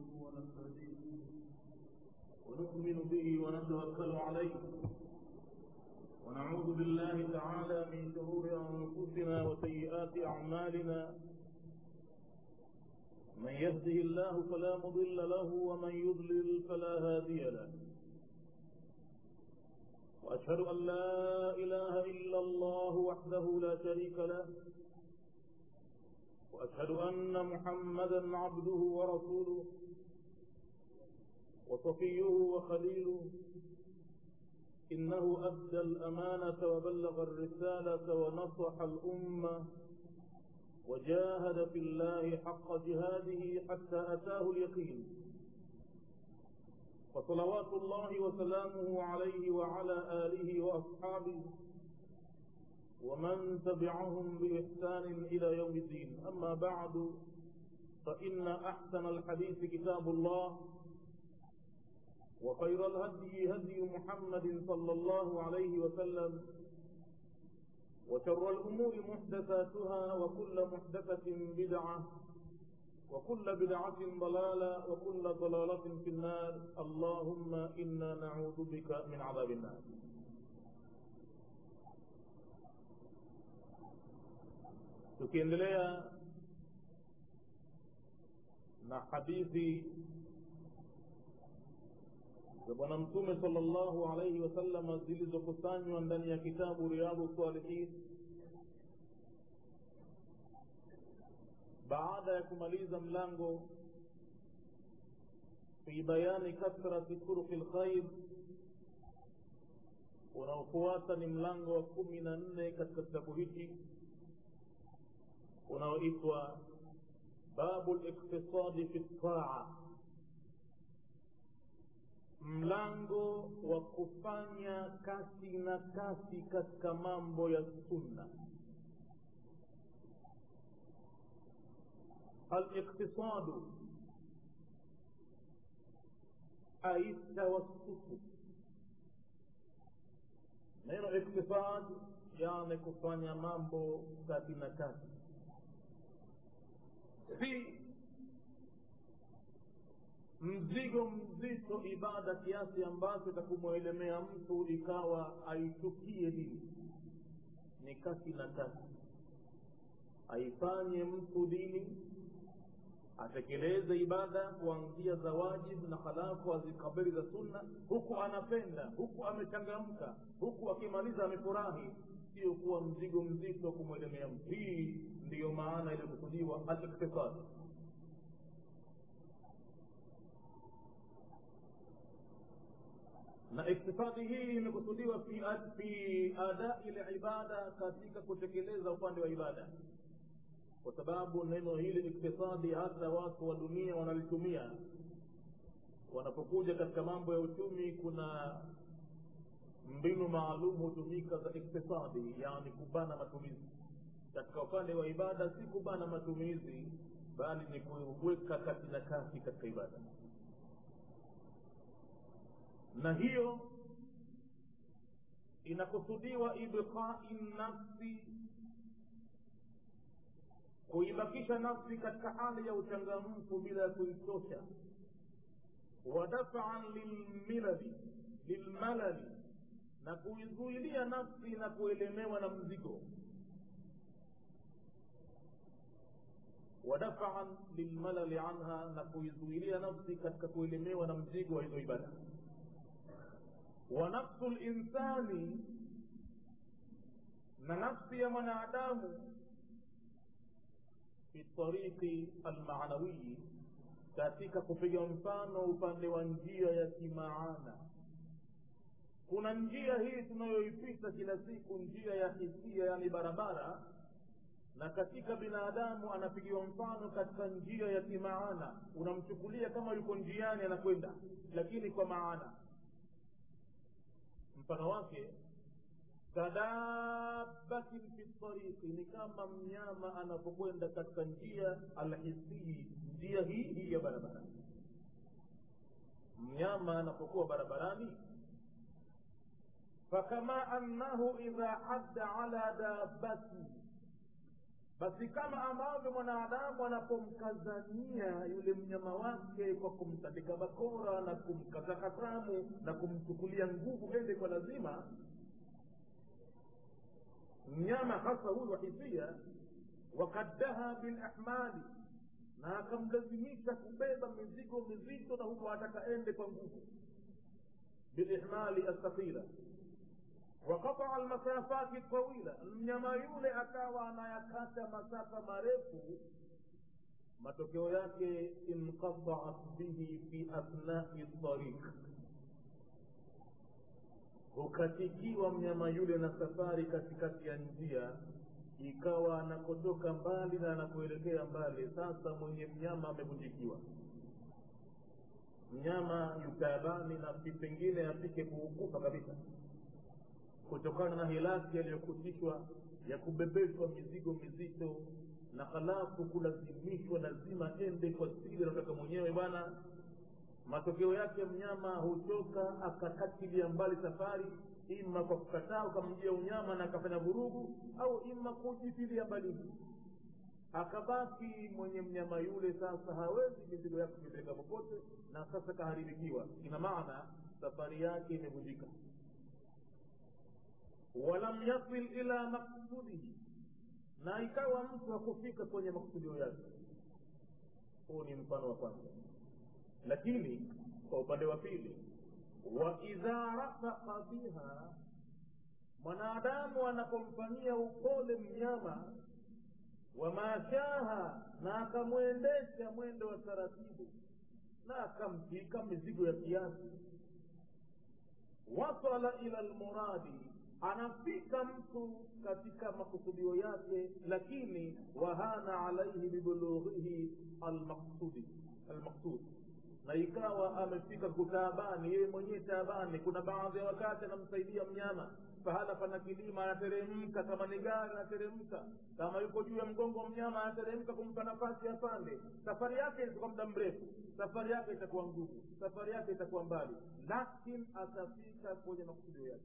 ونستهديه ونؤمن به ونتوكل عليه ونعوذ بالله تعالى من شرور أنفسنا وسيئات أعمالنا من يهده الله فلا مضل له ومن يضلل فلا هادي له وأشهد أن لا إله إلا الله وحده لا شريك له وأشهد أن محمدا عبده ورسوله وصفيه وخليله إنه أدى الأمانة وبلغ الرسالة ونصح الأمة وجاهد في الله حق جهاده حتى أتاه اليقين فصلوات الله وسلامه عليه وعلى آله وأصحابه ومن تبعهم بإحسان إلى يوم الدين أما بعد فإن أحسن الحديث كتاب الله وخير الهدي هدي محمد صلى الله عليه وسلم وشر الأمور محدثاتها وكل محدثة بدعة وكل بدعة ضلالة وكل ضلالة في النار اللهم إنا نعوذ بك من عذاب النار tukiendelea na hadithi za bwana mtume sallallahu alaihi wasallam zilizokusanywa ndani ya kitabu riyadhu salihin baada ya kumaliza mlango fi bayani kathrati turuqi lkhair unaofuata ni mlango wa kumi na nne katika kitabu hiki unaoitwa babu liktisadi fi ltaa mlango wa kufanya kasi na kasi katika mambo ya sunna aliktisadu ai tawassutu neno iktisad yani kufanya mambo kati na kati si mzigo mzito ibada kiasi ambacho itakumwelemea mtu ikawa aichukie dini ni kati na kati aifanye mtu dini atekeleze ibada kuanzia za wajibu na halafu azikabili za sunna huku anapenda huku amechangamka huku akimaliza amefurahi sio kuwa mzigo mzito kumwelemea mtu hii ndiyo maana iliyokusudiwa aliktisadi na iktifadi hii imekusudiwa fi, fi adai libada katika kutekeleza upande wa ibada kwa sababu neno hili iktisadi hata watu wa dunia wanalitumia wanapokuja katika mambo ya uchumi kuna mbinu maalum hutumika za iktisadi yani kubana matumizi katika upande wa ibada si kubana matumizi bali ni kuweka kati na kati katika ibada na hiyo inakusudiwa ibqai nafsi kuibakisha nafsi katika hali ya uchangamfu bila ya kuichosha wadafaan lilmilali lilmalali na kuizuilia nafsi na kuelemewa na mzigo wadafaan lilmalali anha na kuizuilia nafsi katika kuelemewa na mzigo wa hizo ibada wa nafsu linsani na nafsi ya mwanadamu fi tariqi almanawiyi katika kupiga mfano upande wa njia ya kimaana kuna njia hii tunayoipita kila siku njia ya hisia yani barabara na katika binadamu anapigiwa mfano katika njia ya kimaana unamchukulia kama yuko njiani anakwenda lakini kwa maana mfano wake kadabatin fi tariqi ni kama mnyama anapokwenda katika njia alhisii njia hii hii ya barabara mnyama anapokuwa barabarani fakama annahu idha hadda ala dabati basi kama ambavyo mwanadamu anapomkazania yule mnyama wake kwa kumtandika bakora na kumkata hatamu na kumchukulia nguvu ende kwa lazima mnyama hasa huyu wa hisia wakaddaha bilahmali na akamlazimisha kubeba mizigo mizito na huku ataka ende kwa nguvu bilihmali althaqila waqataa almasafati tawila mnyama yule akawa anayakata masafa marefu matokeo yake inqataat bihi fi athnai tariq hukatikiwa mnyama yule na safari katikati ya njia ikawa anakotoka mbali na anakuelekea mbali sasa mwenye mnyama amevunjikiwa mnyama yutabani na pengine afike kuukufa kabisa kutokana na hilaki yaliyokutishwa ya kubebeshwa mizigo mizito na halafu kulazimishwa lazima ende kwa spidi anataka mwenyewe bwana matokeo yake mnyama hutoka akakatilia mbali safari ima kwa kukataa ukamjia unyama na akafanya vurugu au ima kujitilia mbali akabaki mwenye mnyama yule sasa hawezi mizigo yake kuipeleka popote na sasa kaharibikiwa ina maana safari yake imevunjika walam yasil ila maksudihi na ikawa mtu hakufika kwenye maksudio yake huu ni mfano wa kwanza lakini kwa upande wa pili wa idha rafaqa biha mwanadamu anapomfanyia upole mnyama wamashaha na akamwendesha mwendo wa taratibu na akamtwika mizigo ya kiasi wasala ila lmuradi anafika mtu katika makusudio yake lakini wahana alaihi bibulughihi almaqsudi almaqsud na ikawa amefika kutaabani yeye mwenyewe taabani kuna baadhi ya wakati anamsaidia mnyama pahala pana kilima anateremka kama ni gari anateremka kama yuko juu ya mgongo wa mnyama anateremka kumpa nafasi apande safari yake itakuwa muda mrefu safari yake itakuwa ngumu safari yake itakuwa mbali lakini atafika kwenye makusudio yake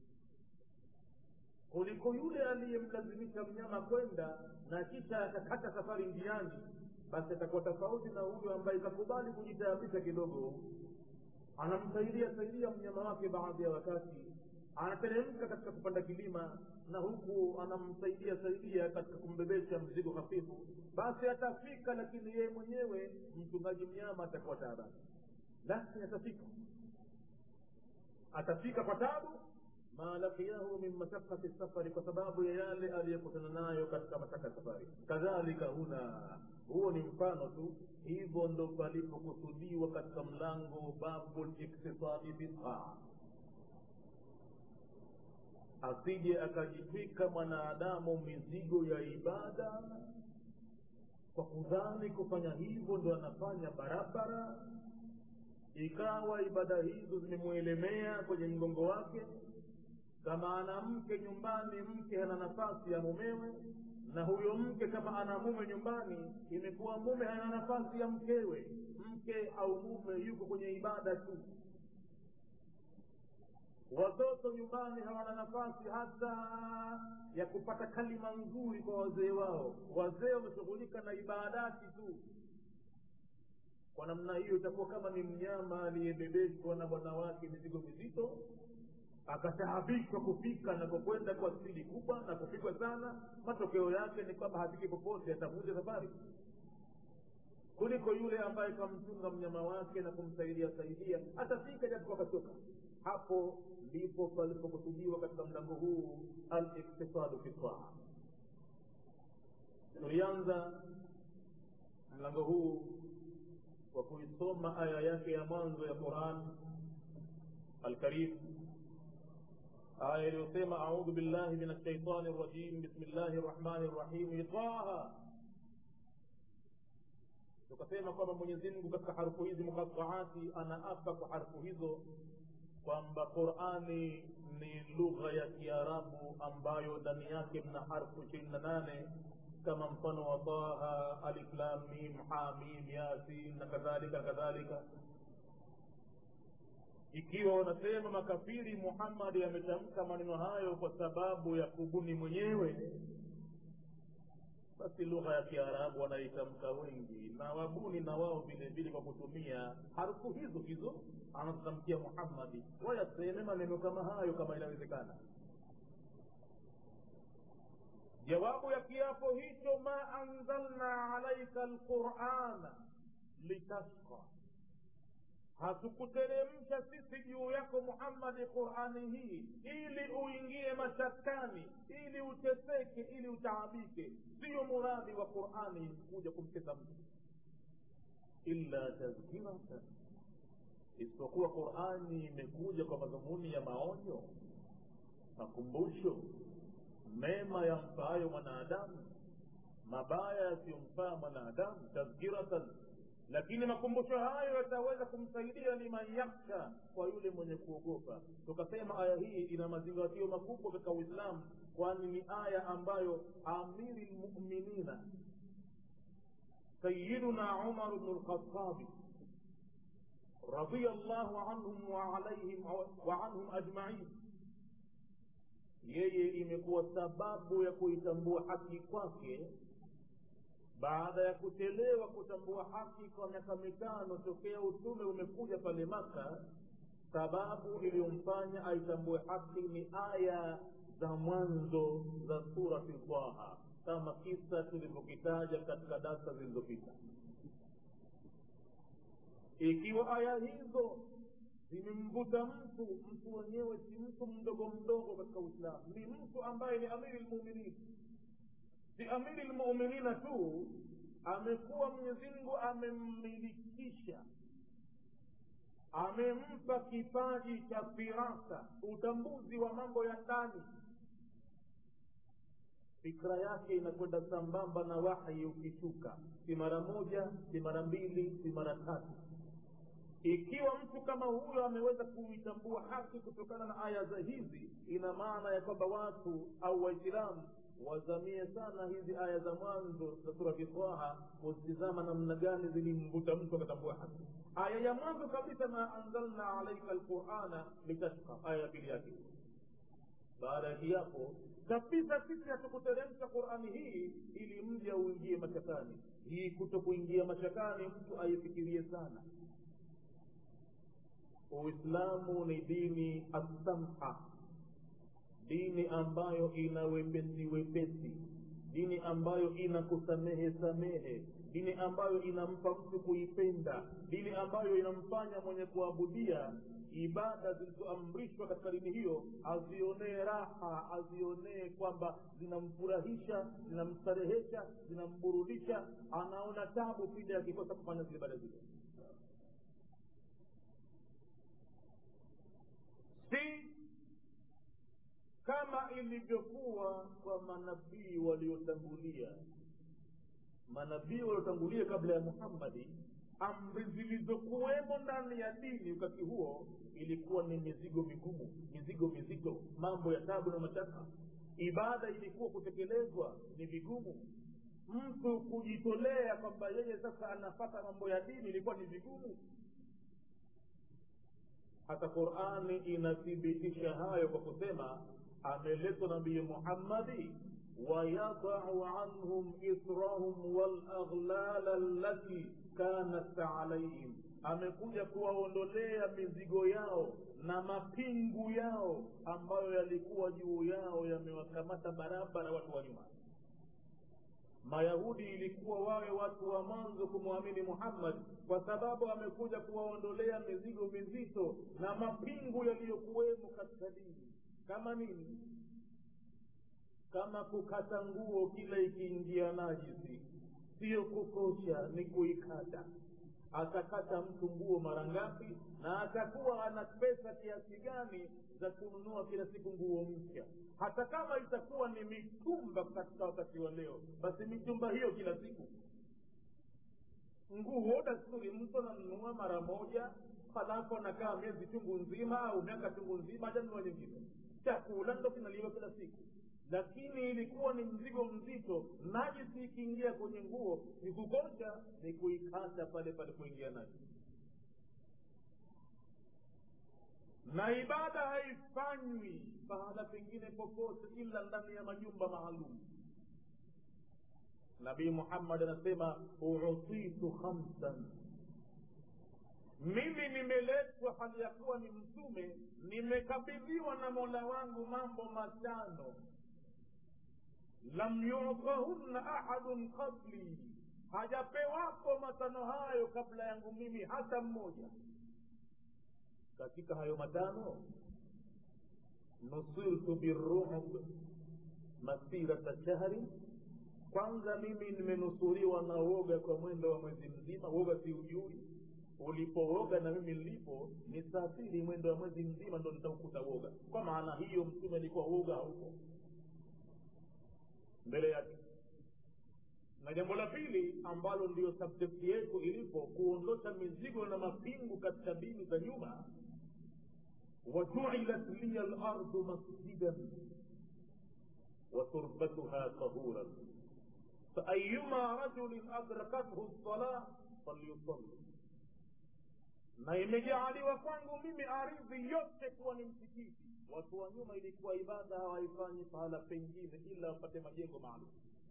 kuliko yule aliyemlazimisha mnyama kwenda na kisha akakata safari njiani basi atakuwa tofauti na huyo ambaye kakubali kujitaabisha kidogo anamsaidia saidia mnyama wake baadhi ya wakati anateremka katika kupanda kilima na huku anamsaidia saidia katika kumbebesha mzigo hafifu basi atafika lakini yeye mwenyewe mchungaji mnyama atakuwa taabani lakini atafika atafika kwa tabu ma laqiyahu min mashaqati safari kwa sababu ya yale aliyekutana nayo katika mashaka ya safari kadhalika huna huo ni mfano tu hivyo ndo palipokusudiwa katika mlango babu liktisadi bitaa asije akajitwika mwanadamu mizigo ya ibada kwa kudhani kufanya hivyo ndo anafanya barabara ikawa ibada hizo zimemwelemea kwenye mgongo wake kama ana mke nyumbani mke hana nafasi ya mumewe na huyo mke kama ana mume nyumbani imekuwa mume hana nafasi ya mkewe mke au mume yuko kwenye ibada tu watoto nyumbani hawana nafasi hata ya kupata kalima nzuri kwa wazee wao wazee wameshughulika na ibadati tu kwa namna hiyo itakuwa kama ni mnyama aliyebebeshwa na bwana wake mizigo mizito akataabishwa kufika anapokwenda kwa spidi kubwa na kupigwa sana matokeo yake ni kwamba hafiki popote atavunja safari kuliko yule ambaye kamchunga mnyama wake na kumsaidia saidia atafika japo akachoka hapo ndipo palipokusudiwa katika mlango huu aliktisadu fi taa tulianza mlango huu kwa kuisoma aya yake ya mwanzo ya quran alkarim aya iliyosema audhu billahi min alshaitani rajim bismillahi rrahmani rrahim taha tukasema kwamba mwenyezi mungu katika harufu hizi muqataati anaapa kwa harufu hizo kwamba qurani ni lugha ya kiarabu ambayo ndani yake mna harfu ishirini na nane kama mfano wa taha aliflamim hamim yasin na kadhalika na kadhalika ikiwa wanasema makafiri muhammadi ametamka maneno hayo kwa sababu ya kubuni mwenyewe basi lugha ya kiarabu wanaitamka wengi na wabuni na wao vile vile kwa kutumia harufu hizo hizo anazotamkia muhammadi wayaseme maneno kama hayo kama inawezekana jawabu ya kiapo hicho ma anzalna alaika lqurana litashqa hatukuteremsha sisi juu yako muhammadi qurani hii ili uingie mashakani ili uteseke ili utaabike siyo muradi wa qurani kuja kumtesa mtu illa tadhkiratan isipokuwa qurani imekuja kwa madhumuni ya maonyo makumbusho mema yampayo mwanadamu mabaya yasiyomfaa mwanadamu tadhkiratan lakini makumbusho hayo yataweza kumsaidia liman yakhsha kwa yule mwenye kuogopa tukasema aya hii ina mazingatio makubwa katika uislamu kwani ni aya ambayo amiri lmuminina sayiduna umar bnu lkhatabi رضي الله عنهم وعليهم وعنهم أجمعين yeye imekuwa sababu ya kuitambua haki kwake baada ya kuchelewa kutambua haki kwa miaka mitano tokea utume umekuja pale maka sababu iliyomfanya aitambue haki ni aya za mwanzo za surati taha kama kisa tulivyokitaja katika darsa zilizopita ikiwa aya hizo zimemvuta mtu mtu wenyewe si mtu mdogo mdogo katika uislamu ni mtu ambaye ni amiri lmuminin si amiri lmuminina tu amekuwa mwenyezimngu amemmilikisha amempa kipaji cha firasa utambuzi wa mambo ya ndani fikra yake inakwenda sambamba na wahyi ukishuka si mara moja si mara mbili si mara tatu ikiwa mtu kama huyo ameweza kuitambua haki kutokana na aya za hizi ina maana ya kwamba watu au waislamu wazamie sana hizi aya za mwanzo za surati taha kuzitizama namna gani zilimvuta mtu akatambua haki aya ya mwanzo kabisa ma anzalna alaika lqurana litashqa aya ya pili yake baada ya kiapo kabisa sisi hatukuteremsha qurani hii ili mji auingie mashakani hii kuto kuingia mashakani mtu aifikirie sana uislamu ni dini assamha dini ambayo ina wepesi wepesi dini ambayo ina kusamehe samehe dini ambayo inampa mtu kuipenda dini ambayo inamfanya mwenye kuabudia ibada zilizoamrishwa katika dini hiyo azionee raha azionee kwamba zinamfurahisha zinamstarehesha zinamburudisha anaona tabu pindi akikosa kufanya zile ibada zile si kama ilivyokuwa kwa manabii waliotangulia manabii waliotangulia kabla ya muhammadi amri zilizokuwemo ndani ya dini wakati huo ilikuwa ni mizigo migumu mizigo mizito mambo ya tabu na mashaka ibada ilikuwa kutekelezwa ni vigumu mtu kujitolea kwamba yeye sasa anapata mambo ya dini ilikuwa ni vigumu hata qurani inathibitisha hayo kwa kusema ameletwa nabii muhammadi wayadau anhum israhum walaghlala allati kanat alaihim amekuja kuwaondolea mizigo yao na mapingu yao ambayo yalikuwa juu yao yamewakamata barabara watu wa nyuma mayahudi ilikuwa wawe watu wa mwanzo kumwamini muhammad kwa sababu amekuja kuwaondolea mizigo mizito na mapingu yaliyokuwemo katika dini kama nini kama kukata nguo kila ikiingia najisi siyo kukosha ni kuikata atakata mtu nguo mara ngapi na atakuwa ana pesa kiasi gani za kununua kila siku nguo mpya hata kama itakuwa ni mitumba katika wakati wa leo basi mitumba hiyo kila siku nguo dasturi mtu ananunua mara moja halafu anakaa miezi chungu nzima au miaka chungu nzima hajanunua nyingine chakula ndo kinaliwa kila siku lakini ilikuwa ni mzigo mzito najisi ikiingia kwenye nguo ni kukosha ni kuikata pale pale kuingia najisi na ibada haifanywi pahala pengine popote ila ndani ya majumba maalum nabii muhammad anasema utitu khamsan mimi nimeletwa hali ya kuwa ni mtume nimekabidhiwa na mola wangu mambo matano lam yutahunna ahadun qabli hajapewapo matano hayo kabla yangu mimi hata mmoja katika hayo matano nusirtu birruhb masirata shahri kwanza mimi nimenusuriwa na woga kwa mwendo wa mwezi mzima woga siujui ulipooga na mimi nilipo nisafiri mwendo wa mwezi mzima ndo nitaukuta woga kwa maana hiyo mtume alikuwa woga haupo mbele yake na jambo la pili ambalo ndiyo subjekti yetu ilipo kuondosha mizigo na mapingu katika dini za nyuma wajuilat liya lardu masjidan وتربتها طهورا فأيما رجل أدركته الصلاة فليصلي na imejaaliwa kwangu mimi ardhi yote kuwa ni msikiti watu wa nyuma ilikuwa ibada hawaifanyi pahala pengine ila wapate majengo maalum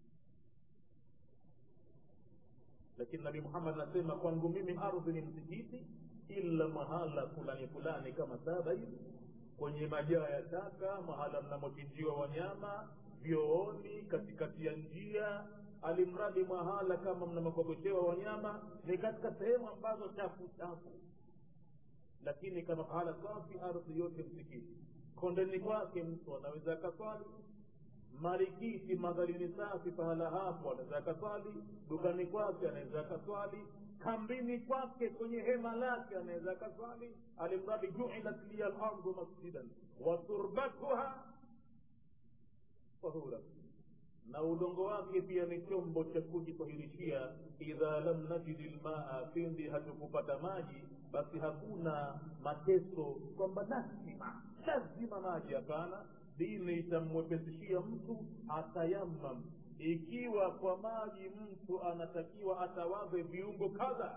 lakini nabii muhammad anasema kwangu mimi ardhi ni msikiti ila mahala fulani fulani kama saba hivi kwenye majaa ya taka mahala mnamochinjiwa wanyama vyooni katikati ya njia alimradi mahala kama mnamokogoshewa wanyama ni katika sehemu ambazo chafu chafu lakini kama pahala safi ardhi yote msikiti kondeni kwake mtu anaweza akaswali marikiti madhalini safi pahala hapo anaweza akaswali dukani kwake anaweza akaswali kambini kwake kwenye hema lake anaweza akaswali alimradi juilat liya lardu masjidan waturbatuha tahura na udongo wake pia ni chombo cha kujitahirishia idha lam najidi lmaa pindi hatukupata maji basi hakuna mateso kwamba lazima lazima maji hapana dini itamwepesishia mtu atayamam ikiwa kwa maji mtu anatakiwa atawaze viungo kadha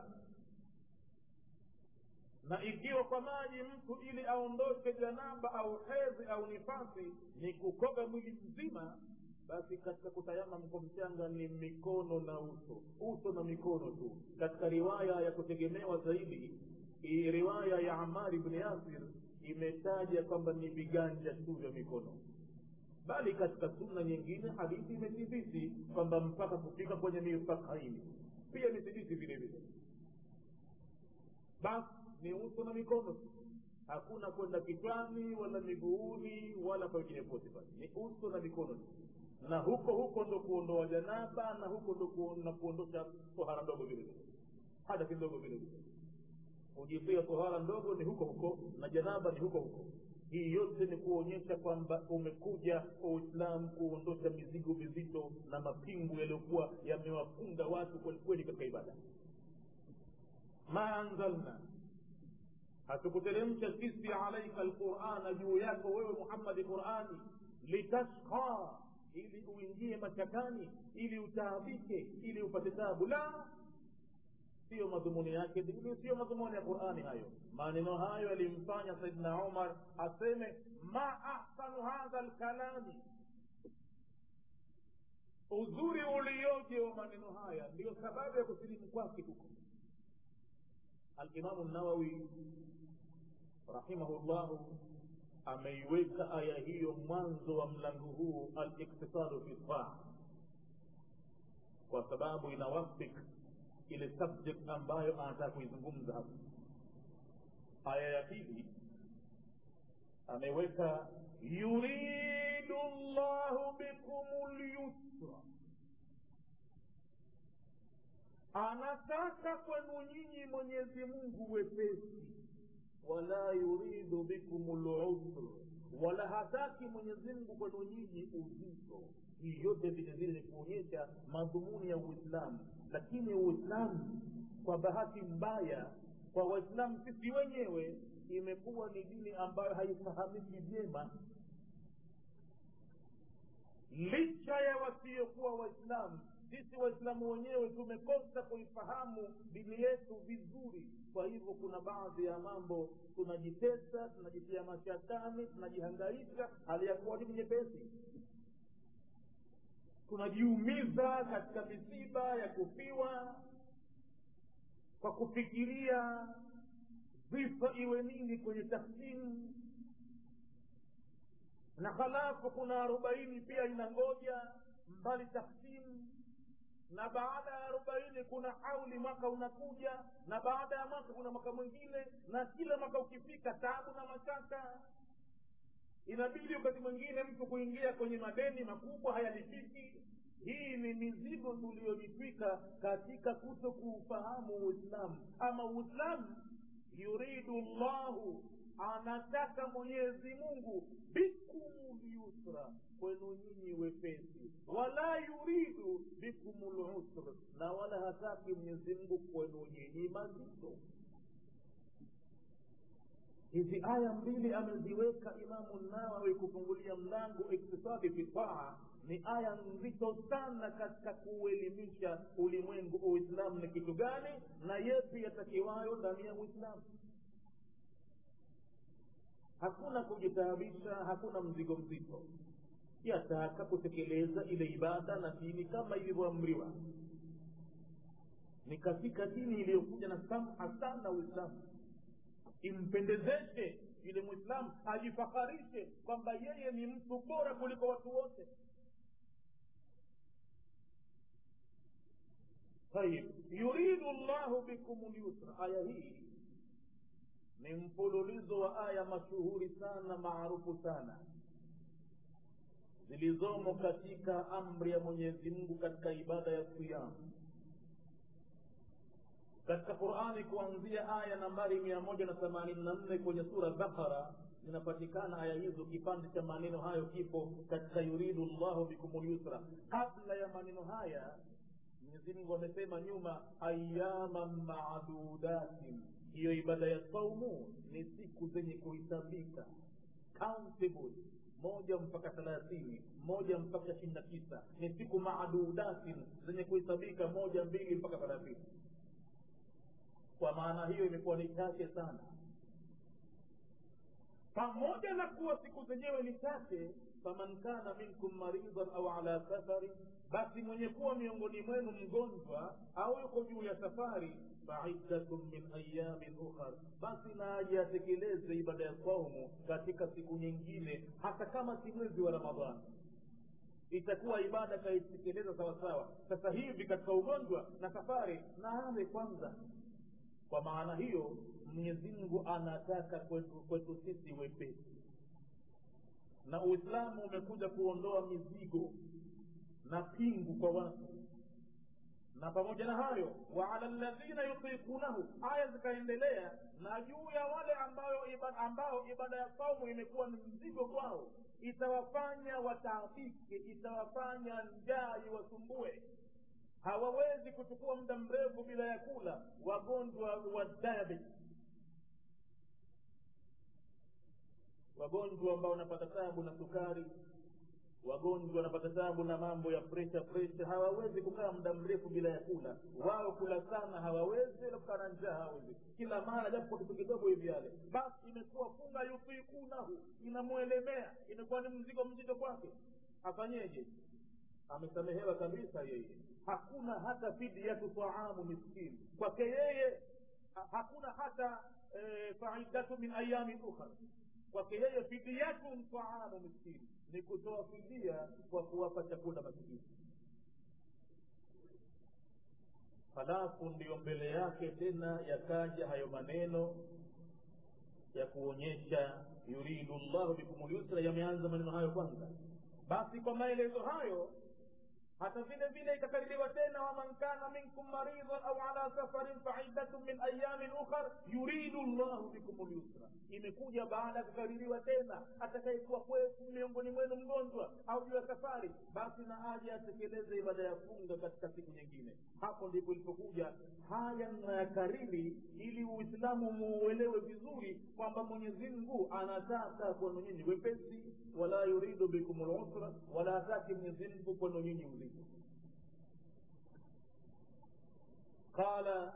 na ikiwa kwa maji mtu ili aondoshe janaba au hedhi au nifasi ni kukoga mwili mzima basi katika kutayamam kwa mchanga ni mikono na uso uso na mikono tu katika riwaya ya kutegemewa zaidi riwaya ya amari bni yasir imetaja kwamba ni viganja tu vya mikono bali katika sunna nyingine hadithi imethibiti kwamba mpaka kufika kwenye mifakaini pia imethibiti vile vile basi ni uso na mikono tu hakuna kwenda kichwani wala miguuni wala pengine pote pale ni uso na mikono tu na huko huko ndo kuondoa janaba na huko ndo kuona kuondosha tohara ndogo vile vile hadathi ndogo vile vile kujitia tohara ndogo ni huko huko na janaba ni huko huko hii yote ni kuonyesha kwamba umekuja uislam kuondosha mizigo mizito na mapingu yaliyokuwa yamewafunga watu kwelikweli katika ibada ma anzalna hatukuteremsha sisi alaika alqurana juu yako wewe muhammadi qurani litashqa ili uingie machakani ili utaabike ili upate tabu la siyo madhumuni yake siyo madhumuni ya qurani hayo maneno hayo yalimfanya saidna umar aseme ma ahsanu hadha lkalami uzuri ulioje wa maneno haya ndiyo sababu ya kusilimu kwake huko alimamu nawawi rahimahullahu ameiweka aya hiyo mwanzo wa mlango huu aliktisadu fi taa kwa sababu inawafik ile subject ambayo anataka kuizungumza hapa aya ya pili ameweka yuridu llahu bikum lyusra anataka kwenu nyinyi mwenyezi mungu wepesi wala yuridu bikum lusr wala hataki mwenyezi mungu kwenu nyinyi uzito hii yote vile vile ni kuonyesha madhumuni ya uislamu lakini uislamu kwa bahati mbaya kwa waislamu sisi wenyewe imekuwa ni dini ambayo haifahamiki vyema licha ya wasiokuwa waislamu sisi waislamu wenyewe tumekosa kuifahamu dini yetu vizuri kwa hivyo kuna baadhi ya mambo tunajitesa tunajitia mashakani tunajihangaisha hali ya kuwa dini nyepesi tunajiumiza katika misiba ya kufiwa kwa kufikiria vifo iwe nini kwenye taksimu na halafu kuna arobaini pia inangoja mbali taksimu na baada ya arobaini kuna hauli mwaka unakuja na baada ya mwaka kuna mwaka mwingine na kila mwaka ukifika tabu na mashaka inabidi wakati mwingine mtu kuingia kwenye madeni makubwa hayalipiki hii ni mizigo tuliyojitwika katika kuto kuufahamu uislamu ama uislamu yuridu llahu anataka mwenyezi mungu bikum lyusra kwenu nyinyi wepesi wala yuridu bikum lusr na wala hataki mwenyezi mungu kwenu nyinyi mazito hizi aya mbili ameziweka imamu nawawi kufungulia mlango iktisadi fi taa ni aya nzito sana katika kuuelimisha ulimwengu uislamu ni kitu gani na yepi yatakiwayo ndani ya uislamu hakuna kujitaabisha hakuna mzigo mzito yataka kutekeleza ile ibada na dini kama ilivyoamriwa ni katika dini iliyokuja na samha sana uislamu impendezeshe yule mwislamu ajifakharishe kwamba yeye ni mtu bora kuliko watu wote tayib yuridu llahu bikum lyusra aya hii ni mfululizo wa aya mashuhuri sana maarufu sana zilizomo katika amri ya mwenyezi mungu katika ibada ya siyamu katika qurani kuanzia aya nambari mia moja na themanini na nne kwenye sura bakara zinapatikana aya hizo kipande cha maneno hayo kipo katika yuridu llahu bikum lyusra kabla ya maneno haya mwenyezimungu amesema nyuma ayaman madudatin hiyo ibada ya saumu ni siku zenye kuhisabika countable moja mpaka thelathini moja mpaka ishirini na tisa ni siku maadudatin zenye kuhesabika moja mbili mpaka thelathini kwa maana hiyo imekuwa ni chache sana pamoja na kuwa siku zenyewe ni chache faman kana minkum maridhan au ala safari basi mwenye kuwa miongoni mwenu mgonjwa au yuko juu ya safari faiddatun min ayamin ukhar basi na aje atekeleze ibada ya saumu katika siku nyingine hata kama si mwezi wa ramadhani itakuwa ibada kaitekeleza sawasawa sasa hivi katika ugonjwa na safari na ale kwanza kwa maana hiyo mwenyezi mungu anataka kwetu, kwetu sisi wepesi na uislamu umekuja kuondoa mizigo na pingu kwa watu na pamoja na hayo waala ladhina yutiqunahu aya zikaendelea na juu ya wale ambayo ibada, ambao ibada ya saumu imekuwa ni mzigo kwao itawafanya wataabike itawafanya njaa iwasumbue hawawezi kuchukua muda mrefu bila ya kula wagonjwa wa diabetes wagonjwa ambao wanapata tabu na sukari wagonjwa wanapata tabu na mambo ya presha presha hawawezi kukaa muda mrefu bila ya kula wao kula sana hawawezi wala kukaa na njaa hawawezi kila mara japo kwa kitu kidogo hivi yale basi imekuwa funga yutikunahu inamwelemea imekuwa ni mzigo mzito kwake afanyeje amesamehewa kabisa yeye hakuna hata fidyatu taamu miskini kwake yeye hakuna hata e, faidatu min ayamin ukhra kwake yeye fidyatun taamu miskini ni kutoa fidia kwa kuwapa chakula maskini halafu ndiyo mbele yake tena yakaja hayo maneno ya kuonyesha yuridu llahu bikum lyusra yameanza maneno hayo kwanza basi kwa maelezo hayo hata vile vile ikakaririwa tena waman kana minkum maridhan au ala safarin faiddatun min ayamin ukhar yuridu llahu bikum lyusra imekuja baada ya kukaririwa tena atakayekuwa kwetu miongoni mwenu mgonjwa au juu ya safari basi na aje atekeleze ibada ya funga katika siku nyingine hapo ndipo ilipokuja haya nayakariri ili uislamu muuelewe vizuri kwamba mwenyezi mungu anataka kwenu nyinyi wepesi wala yuridu bikum lusra wala hataki mwenyezi mungu kwenu nyinyi uzito قال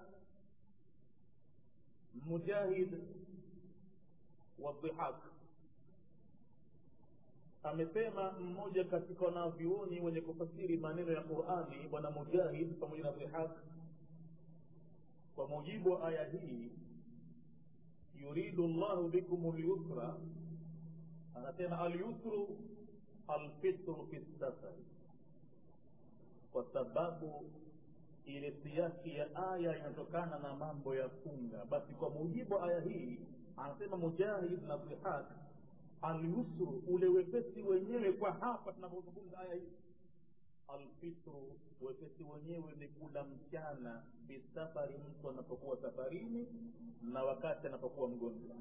مجاهد والضحاك amesema mmoja katika wanavyuoni wenye kufasiri maneno ya qurani bwana mujahid pamoja na dhihaq kwa mujibu wa aya hii yuridu llahu bikum lyusra anasema alyusru alfitru fi safari kwa sababu ile siaki ya aya inatokana na mambo ya funga basi kwa mujibu wa aya hii anasema mujahid na dhihaq alyusru ule wepesi wenyewe kwa hapa tunapozungumza aya hii alfitru wepesi wenyewe ni kula mchana bisafari mtu anapokuwa safarini na wakati anapokuwa mgonjwa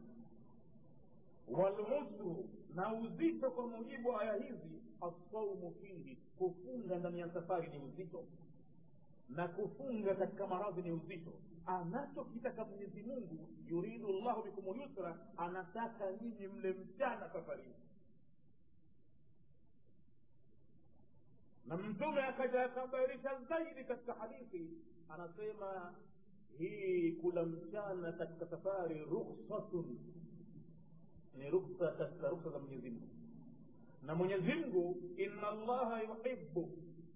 walusru na uzito kwa mujibu wa aya hizi assaumu fihi kufunga ndani ya safari ni uzito na kufunga katika maradhi ni uzito anachokitaka mwenyezi mungu yuridu llahu bikum lyusra anataka nyinyi mle mchana safarini na mtume akaja akabairisha zaidi katika hadithi anasema hii kula mchana katika safari ruksatun ni ruksa katika ruksa za mwenyezi mungu na mwenyezi mungu inna llaha yuhibu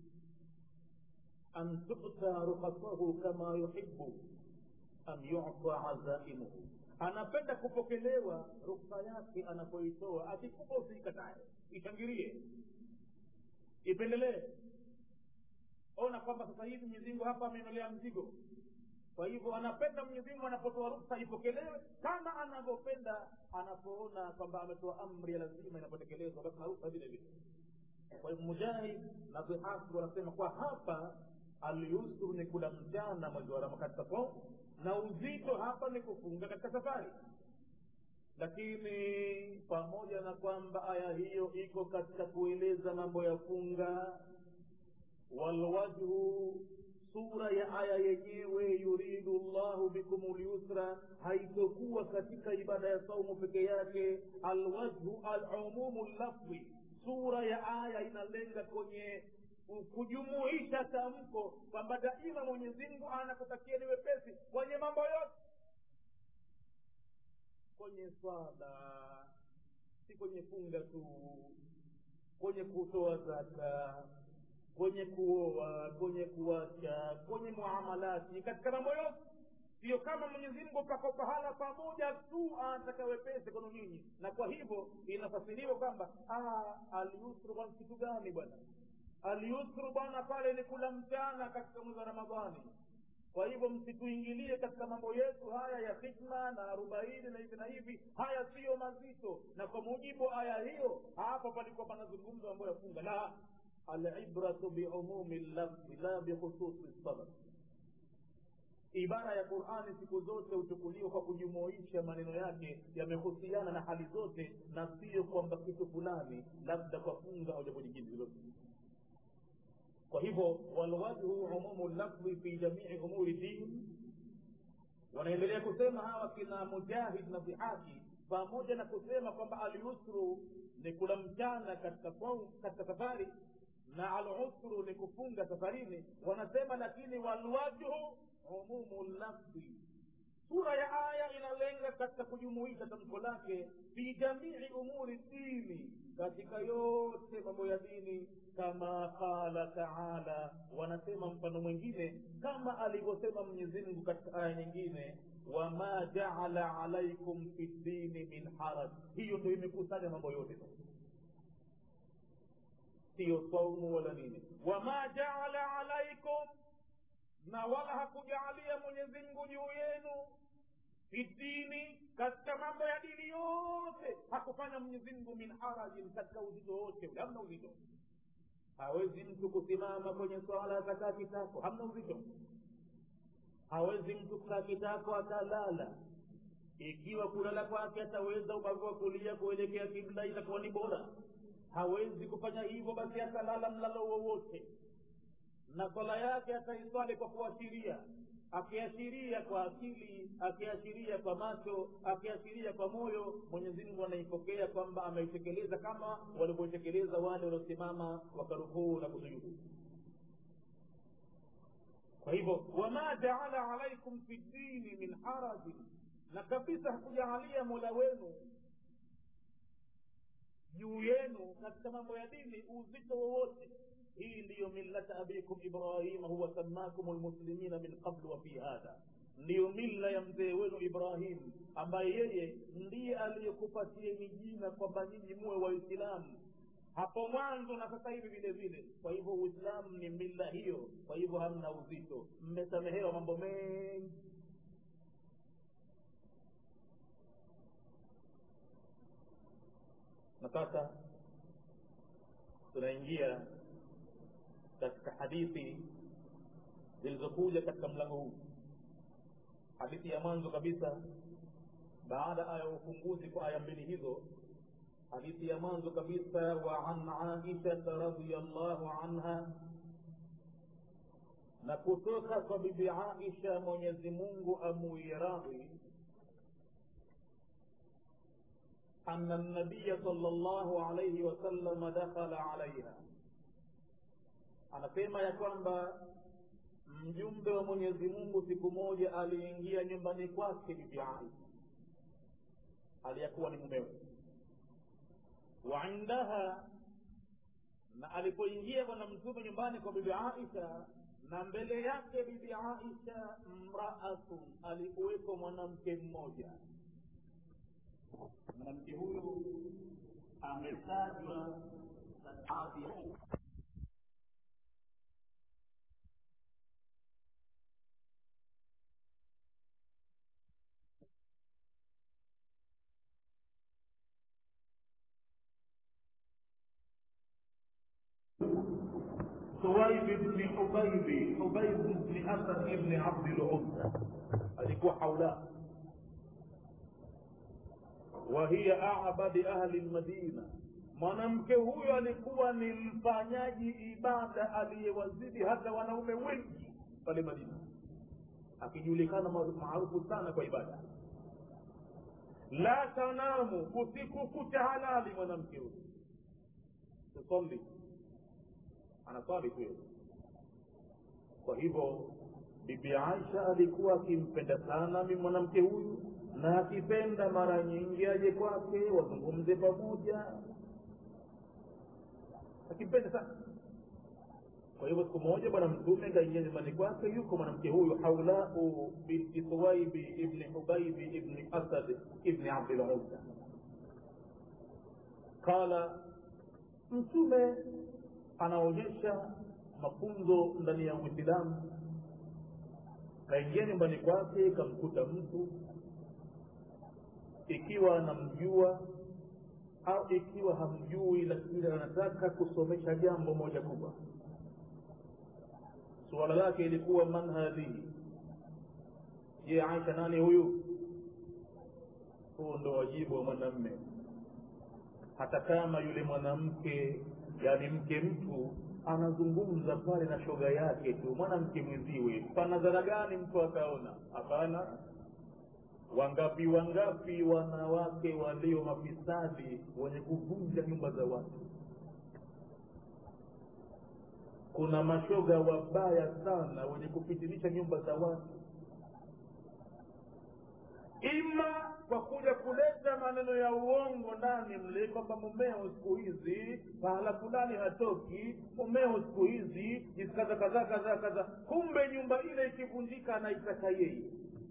an tuta rukhasahu kama yuhibu an yuta azaimuhu anapenda kupokelewa ruksa yake anapoitoa akikupa usiikatae ishangilie ipendelee ona kwamba sasa hivi mwenyezimungu hapa ameondolea mzigo kwa hivyo anapenda mwenyezimungu anapotoa ruksa ipokelewe kama anavyopenda anapoona kwamba ametoa amri ya lazima inapotekelezwa basi na ruksa vile vile kwa hivyo mujahid na dhihaki wanasema kwa hapa alyusru ni kula mchana mwezi wa ramadhani katika saumu na uzito hapa ni kufunga katika safari lakini pamoja na kwamba aya hiyo iko katika kueleza mambo ya funga walwajhu sura ya aya yenyewe yuridu llahu bikum lyusra haitokuwa katika ibada ya saumu peke yake alwajhu alumumu lafdhi sura ya aya inalenga kwenye kujumuisha tamko kwamba daima mwenyezimngu anakutakia ni wepesi kwenye mambo yote kwenye swala si kwenye funga tu kwenye kutoa zaka kwenye kuoa kwenye kuacha kwenye muamalati katika mambo yote sio kama mwenyezimngu pako pahala pamoja tu anataka wepesi kwenu nyinyi na kwa hivyo inafasiriwa kwamba alyusru bwana kitu gani bwana alyusru bwana pale ni kula mchana katika mwezi wa ramadhani kwa hivyo msituingilie katika mambo yetu haya ya hikma na arobaini na hivi na hivi haya siyo mazito na kwa mujibu wa aya hiyo hapa palikuwa panazungumza mambo ya funga la alibratu biumumi lafzi la bikhususi sabab ibara ya qurani siku zote huchukuliwa kwa kujumuisha maneno yake yamehusiana na hali zote na sio kwamba kitu fulani labda kwa funga au jambo jingine lolote kwa hivyo walwajhu umumu lafdhi fi jamii umuri din wanaendelea kusema hawa kina mujahid na dhihaki pamoja na kusema kwamba alyusru ni kula mchana katika katika safari na alusru ni kufunga safarini wanasema lakini walwajhu umumu lafdhi sura ya aya inalenga katika kujumuisha tamko lake fi jamii umuri dini katika yote mambo ya dini kama qala taala wanasema mfano mwingine kama alivyosema mwenyezimngu katika aya nyingine wama jaala alaikum fi dini min haraj hiyo ndo imekusanya mambo yote siyo saumu wala nini wama jaala alaikum na wala hakujaalia mwenyezimngu juu yenu fidini katika mambo ya dini yote hakufanya mwenyezimngu min harajin katika uzito wote ule hamna uzito hawezi mtu kusimama kwenye swala akakaa kitako hamna uzito hawezi mtu kukaa kitako akalala ikiwa kulala kwake ataweza ubavu wa kulia kuelekea kibla itakuwa ni bora hawezi kufanya hivyo basi akalala mlalo wowote na swala yake ataiswali kwa kuashiria akiashiria kwa akili akiashiria kwa macho akiashiria kwa moyo mwenyezi mungu anaipokea kwamba ameitekeleza kama walivyoitekeleza wale waliosimama wakarukuu na kusujudu kwa hivyo wama jaala alaikum fi dini min harajin na kabisa hakujaalia mola wenu juu yenu katika mambo ya dini uzito wowote hii ndiyo millata abikum ibrahima huwa sammakum lmuslimina min qablu wa fi hadha ndiyo mila ya mzee wenu ibrahim ambaye yeye ndiye aliyekupatieni jina kwamba nyinyi muwe waislamu hapo mwanzo na sasa hivi vile vile kwa hivyo uislamu ni mila hiyo kwa hivyo hamna uzito mmesamehewa mambo mengi na sasa tunaingia katika hadithi zilizokuja katika mlango huu hadithi ya mwanzo kabisa baada ya ufunguzi kwa aya mbili hizo hadithi ya mwanzo kabisa wa an aishata radiallahu anha na kutoka kwa bibi aisha mwenyezi mungu amuiradhi أن النبي صلى الله عليه وسلم دخل عليها anasema ya kwamba mjumbe wa mwenyezi mungu siku moja aliingia nyumbani kwake bibi aisha aliyekuwa ni mumewe wa indaha na alipoingia bwana mtume nyumbani kwa bibi aisha na mbele yake bibi aisha mraatun alikuweko mwanamke mmoja mwanamke huyu ametajwa baadhi ثويب بن حبيب حبيب بن اسد بن عبد العزى alikuwa haula وهي أعبد أهل المدينة mwanamke huyo alikuwa ni mfanyaji ibada aliyewazidi hata wanaume wengi pale madina akijulikana maarufu sana kwa ibada la tanamu usiku kucha halali mwanamke huyo tusali anaswali tu kwa hivyo bibi aisha alikuwa akimpenda sana mi mwanamke huyu na akipenda mara nyingi aje kwake wazungumze pamoja akimpenda sana kwa hivyo siku moja bwana mtume kaingia nyumbani kwake yuko mwanamke huyu haulau binti suwaibi ibni hubaibi ibni asad ibni abdiluzza qala mtume anaonyesha mafunzo ndani ya uislamu kaingia nyumbani kwake kamkuta mtu ikiwa anamjua au ikiwa hamjui lakini anataka kusomesha jambo moja kubwa suala lake ilikuwa man hadhihi je aisha nani huyu huo ndo wajibu wa mwanamme hata kama yule mwanamke yani mke mtu anazungumza pale na shoga yake tu mwanamke mwenziwe panadhara gani mtu akaona hapana wangapi wangapi wanawake walio mafisadi wenye kuvunja nyumba za watu kuna mashoga wabaya sana wenye kupitilisha nyumba za watu ima kwa kuja kuleta maneno ya uongo ndani mle kwamba mumeo siku hizi pahala fulani hatoki mumeo siku hizi kadha kadhaa kadhaa kadhaa kumbe nyumba ile ikivunjika anaitaka yeye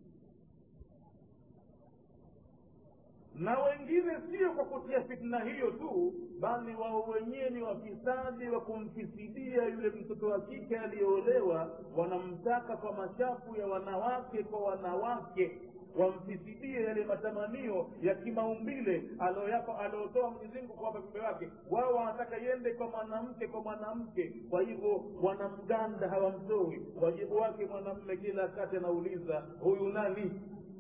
na wengine sio kwa kutia fitna hiyo tu bali wao wenyewe ni wafisadi wa kumfisidia yule mtoto wa kike aliyeolewa wanamtaka kwa machafu ya wanawake kwa wanawake wamfisidie yale matamanio ya kimaumbile alioyapa aliotoa mwenyezimungu kwa viumbe wake wao wanataka iende kwa mwanamke kwa mwanamke kwa hivyo wanamganda hawamtoi wajibu wake mwanamme kila wakati anauliza huyu nani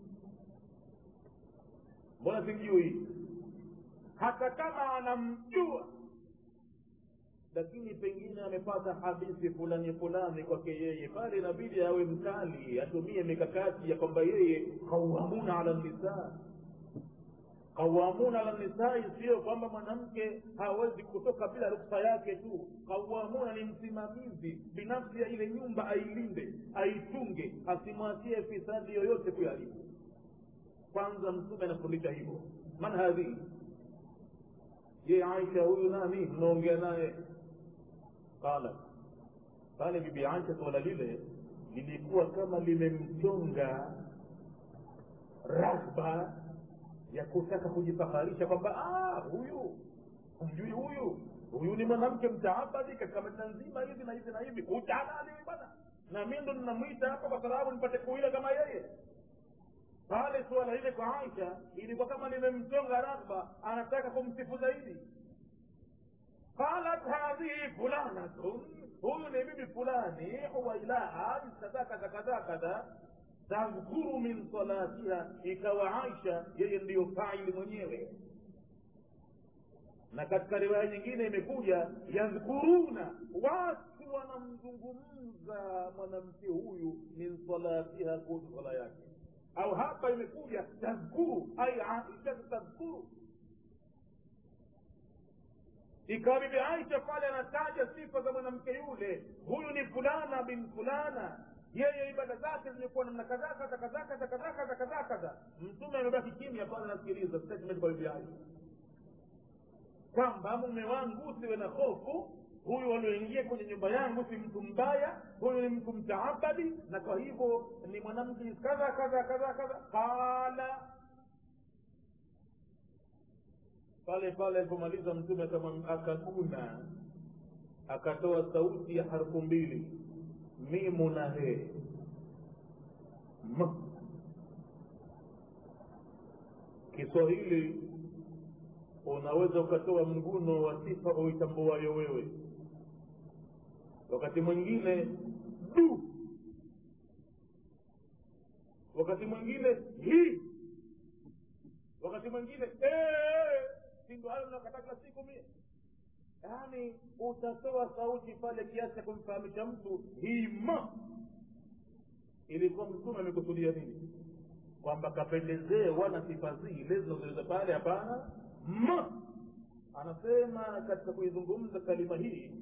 mbona simjui hata kama anamjua lakini pengine amepata hadithi fulani fulani kwake yeye pale inabidi awe mkali atumie mikakati ya kwamba yeye qawamuna ala nisaa qawamuna ala nisai sio kwamba mwanamke hawezi kutoka bila ruksa yake tu qawamuna ni msimamizi binafsi ya ile nyumba ailinde aichunge asimwachie fisadi yoyote kuyaharibu kwanza mtume anafundisha hivyo man hadhihi je aisha huyu nani mnaongea naye qala pale bibi aisha suala lile lilikuwa kama limemchonga raghba ya kutaka kujifaharisha kwamba "Ah, huyu humjui huyu huyu ni mwanamke mtaabadi katika madina nzima hivi na hivi na hivi utalali bwana na mi ndo ninamwita hapa kwa sababu nipate kuila kama yeye pale suala lile kwa aisha ilikuwa kama limemchonga raghba anataka kumsifu zaidi qalat hadhihi fulanatun huyu ni bibi fulani huwailaa kadha kadha kadha kadha tadhkuru min salatiha ikawa aisha yeye ndiyo faili mwenyewe na katika riwaya nyingine imekuja yadhkuruna watu wanamzungumza mwanamke huyu min salatiha kuhusu sala yake au hapa imekuja tadhkuru ai aisha tadhkuru ikawa bibi aisha pale anataja sifa za mwanamke yule huyu ni fulana bin fulana yeye ibada zake zimekuwa namna kadhaa kadha kadhaa kadha kadhaa kadha kadhaa kadha mtume amebaki kimya pale anasikiliza statement kwa bibi aisha kwamba mume wangu usiwe na hofu huyu alioingia kwenye nyumba yangu si mtu mbaya huyu ni mtu mtaabadi na kwa hivyo ni mwanamke kadha kadha kadha kadha qala pale pale alipomaliza mtume akamwam- akaguna akatoa sauti ya harfu mbili mimu na he M. kiswahili unaweza ukatoa mguno wa sifa uitambuayo wewe wakati mwingine du wakati mwingine hii wakati mwingine "Eh, si ndo hayo mnakataa kila siku mie yaani utatoa sauti pale kiasi cha kumfahamisha mtu hima ilikuwa mtume amekusudia nini kwamba kapendezewa na sifa zile zinazoeleza pale hapana ma anasema katika kuizungumza kalima hii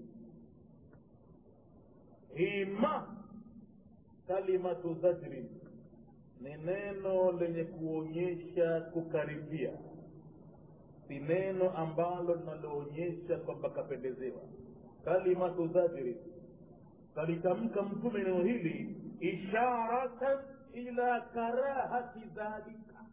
hima kalimatu zajrin ni neno lenye kuonyesha kukaribia si neno ambalo linaloonyesha kwamba kapendezewa kalimatu zajrin kalitamka mtume neno hili isharatan ila karahati dhalika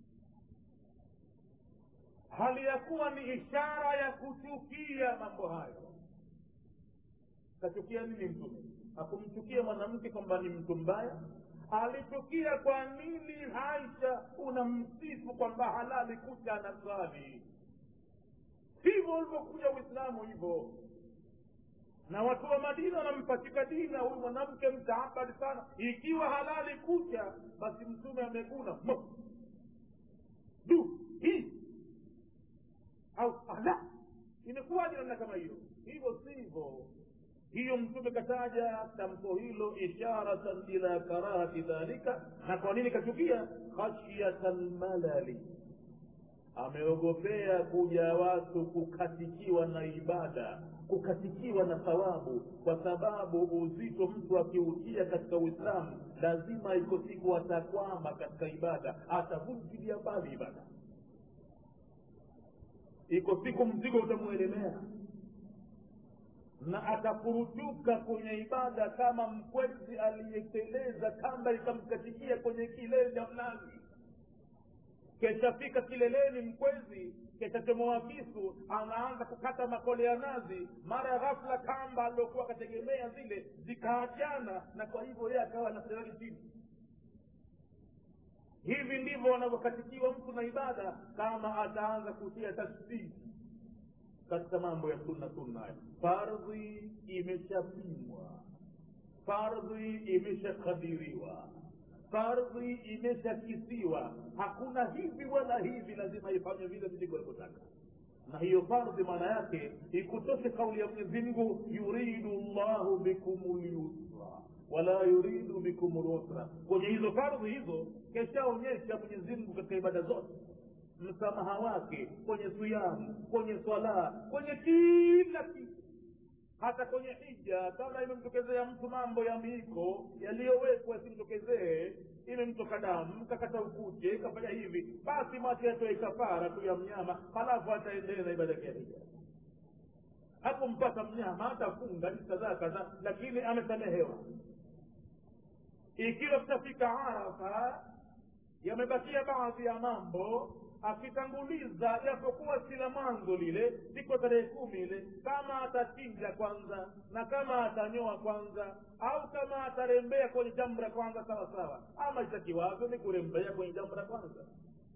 hali ya kuwa ni ishara ya kuchukia mambo hayo kachukia nini mtume hakumchukia mwanamke kwamba ni mtu mbaya alichukia kwa nini aisha unamsifu kwamba halali kucha anasali hivyo ulivyokuja uislamu hivyo na watu wa madina wanampachika dina huyu mwanamke mtaabadi sana ikiwa halali kucha basi mtume ameguna mo du hii au ala imekuwaje namna kama hiyo hivyo sivyo hiyo mtume kataja tamko hilo isharatan ila karahati dhalika na kwa nini kachukia khashyata lmalali ameogopea kuja watu kukatikiwa na ibada kukatikiwa na thawabu kwa sababu uzito mtu akiutia katika uislamu lazima iko siku atakwama katika ibada atavunjilia mbali ibada iko siku mzigo utamwelemea na atafurutuka kwenye ibada kama mkwezi aliyeteleza kamba ikamkatikia kwenye kilele cha mnazi keshafika kileleni mkwezi keshachomoa kisu anaanza kukata makole ya nazi mara ghafla kamba aliokuwa akategemea zile zikaachana na kwa hivyo yeye akawa anaserali chini hivi ndivyo wanavyokatikiwa mtu na ibada kama ataanza kutia tasbihi katika mambo ya sunna sunna haya fardhi imeshapimwa fardhi imeshakadiriwa fardhi imeshakisiwa hakuna hivi wala hivi lazima ifanywe vile mzigo alivyotaka na hiyo fardhi maana yake ikutoshe kauli ya mwenyezi mungu yuridu llahu bikum lyusra wala yuridu bikum lusra kwenye hizo fardhi hizo keshaonyesha mwenyezi mungu katika ibada zote msamaha wake kwenye siyamu kwenye swala kwenye kila kitu hata kwenye hija kama imemtokezea mtu mambo ya miiko yaliyowekwa yasimtokezee imemtoka damu kakata ukuche kafanya hivi basi mwache atoe kafara tu ya mnyama halafu ataendelea na ibada yake ya hija hakumpata mnyama hatafunga ni kadhaa kadhaa lakini amesamehewa ikiwa tutafika arafa yamebakia baadhi ya mambo akitanguliza japokuwa sila mwanzo lile siko tarehe kumi ile kama atachinja kwanza na kama atanyoa kwanza au kama atarembea kwenye jamra kwanza sawa sawa ama itakiwavyo ni kurembea kwenye jamra kwanza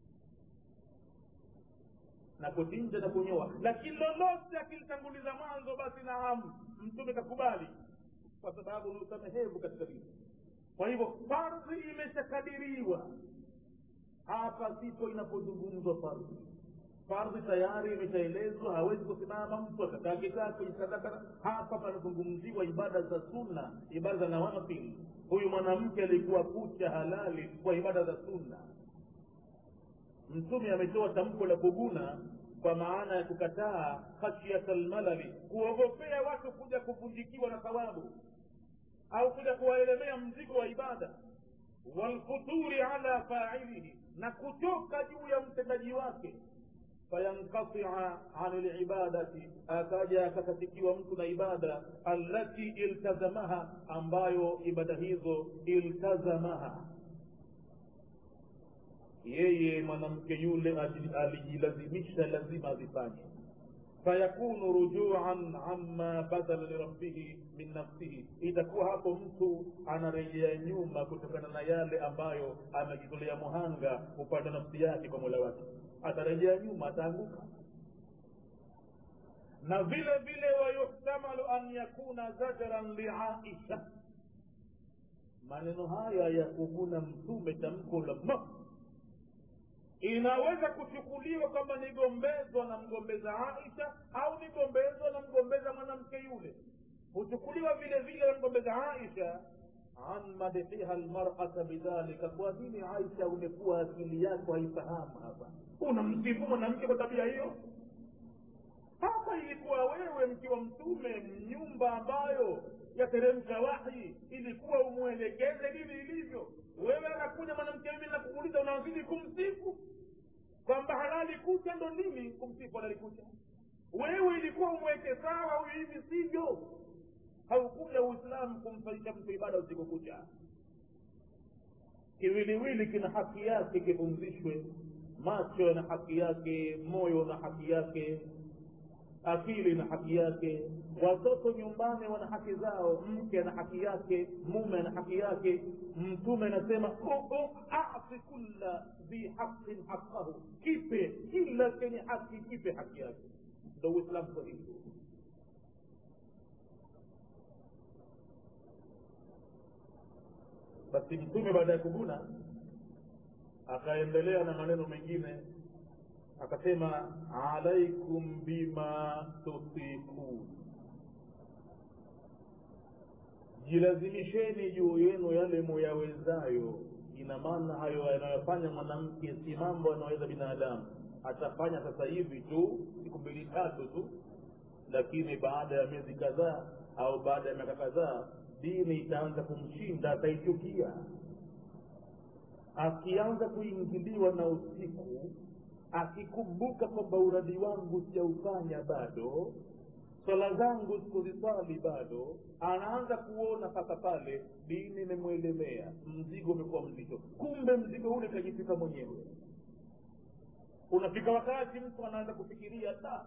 na kuchinja na kunyoa lakini lolote akilitanguliza mwanzo basi naam mtume kakubali kwa sababu ni usamehevu katika dini kwa hivyo fardhi imeshakadiriwa hapa sipo inapozungumzwa fardhi fardhi tayari imeshaelezwa hawezi kusimama mtu akakaa kikaa kwenye sadaka hapa panazungumziwa ibada za sunna ibada za nawafil huyu mwanamke alikuwa kucha halali kwa ibada za sunna mtume ametoa tamko la kuguna kwa maana ya kukataa khashyata lmalali kuogopea watu kuja kuvunjikiwa na thawabu au kuja kuwaelemea mzigo wa ibada walfuturi ala failihi na kutoka juu ya mtendaji wake fayankatia an libadati akaja akakatikiwa mtu na ibada allati iltazamaha ambayo ibada hizo iltazamaha yeye mwanamke yule alijilazimisha lazima azifanye fayakunu rujuan amma badala lirabbihi min nafsihi itakuwa hapo mtu anarejea nyuma kutokana na yale ambayo amejitolea muhanga upande nafsi yake kwa mola wake atarejea nyuma ataanguka na vile vile wayuhtamalu an yakuna zajran liaisha maneno haya ya kuguna mtume tamko la ma inaweza kuchukuliwa kwamba ni gombezo na mgombeza aisha au ni gombezo na mgombeza mwanamke yule huchukuliwa vile vile na mgombeza aisha an madhiha lmarata bidhalika kwa nini aisha umekuwa akili yako haifahamu hapa unamsifu mwanamke kwa tabia hiyo hapa ilikuwa wewe mkiwa mtume nyumba ambayo yateremsha wahi ilikuwa umwelekeze dini ilivyo wewe anakuja mwanamke mimi nakuuliza unazidi kumsifu kwamba halali kucha ndo nini kumsifu halali kucha wewe ilikuwa umweke sawa huyu hivi sivyo haukuja uislamu kumfanyisha mtu ibada usiku kucha kiwiliwili kina haki yake kipumzishwe macho na haki yake moyo na haki yake akili na haki yake watoto nyumbani wana haki zao mke ana haki yake mume ana haki yake mtume anasema ati kulla dhi haqin haqahu kipe kila kenye haki kipe haki yake ndo uislamu kwa hivyo basi mtume baada ya kuguna akaendelea na maneno mengine akasema alaikum bima tutikun jilazimisheni juu yenu yale muyawezayo ina maana hayo yanayofanya mwanamke si mambo anaweza binadamu atafanya sasa hivi tu siku mbili tatu tu lakini baada ya miezi kadhaa au baada ya miaka kadhaa dini itaanza kumshinda ataichukia akianza kuingiliwa na usiku akikumbuka kwamba uradi wangu sijaufanya bado swala zangu sikuziswali bado anaanza kuona sasa pale dini imemwelemea mzigo umekuwa mzito kumbe mzigo ule kajifika mwenyewe unafika wakati mtu anaanza kufikiria ta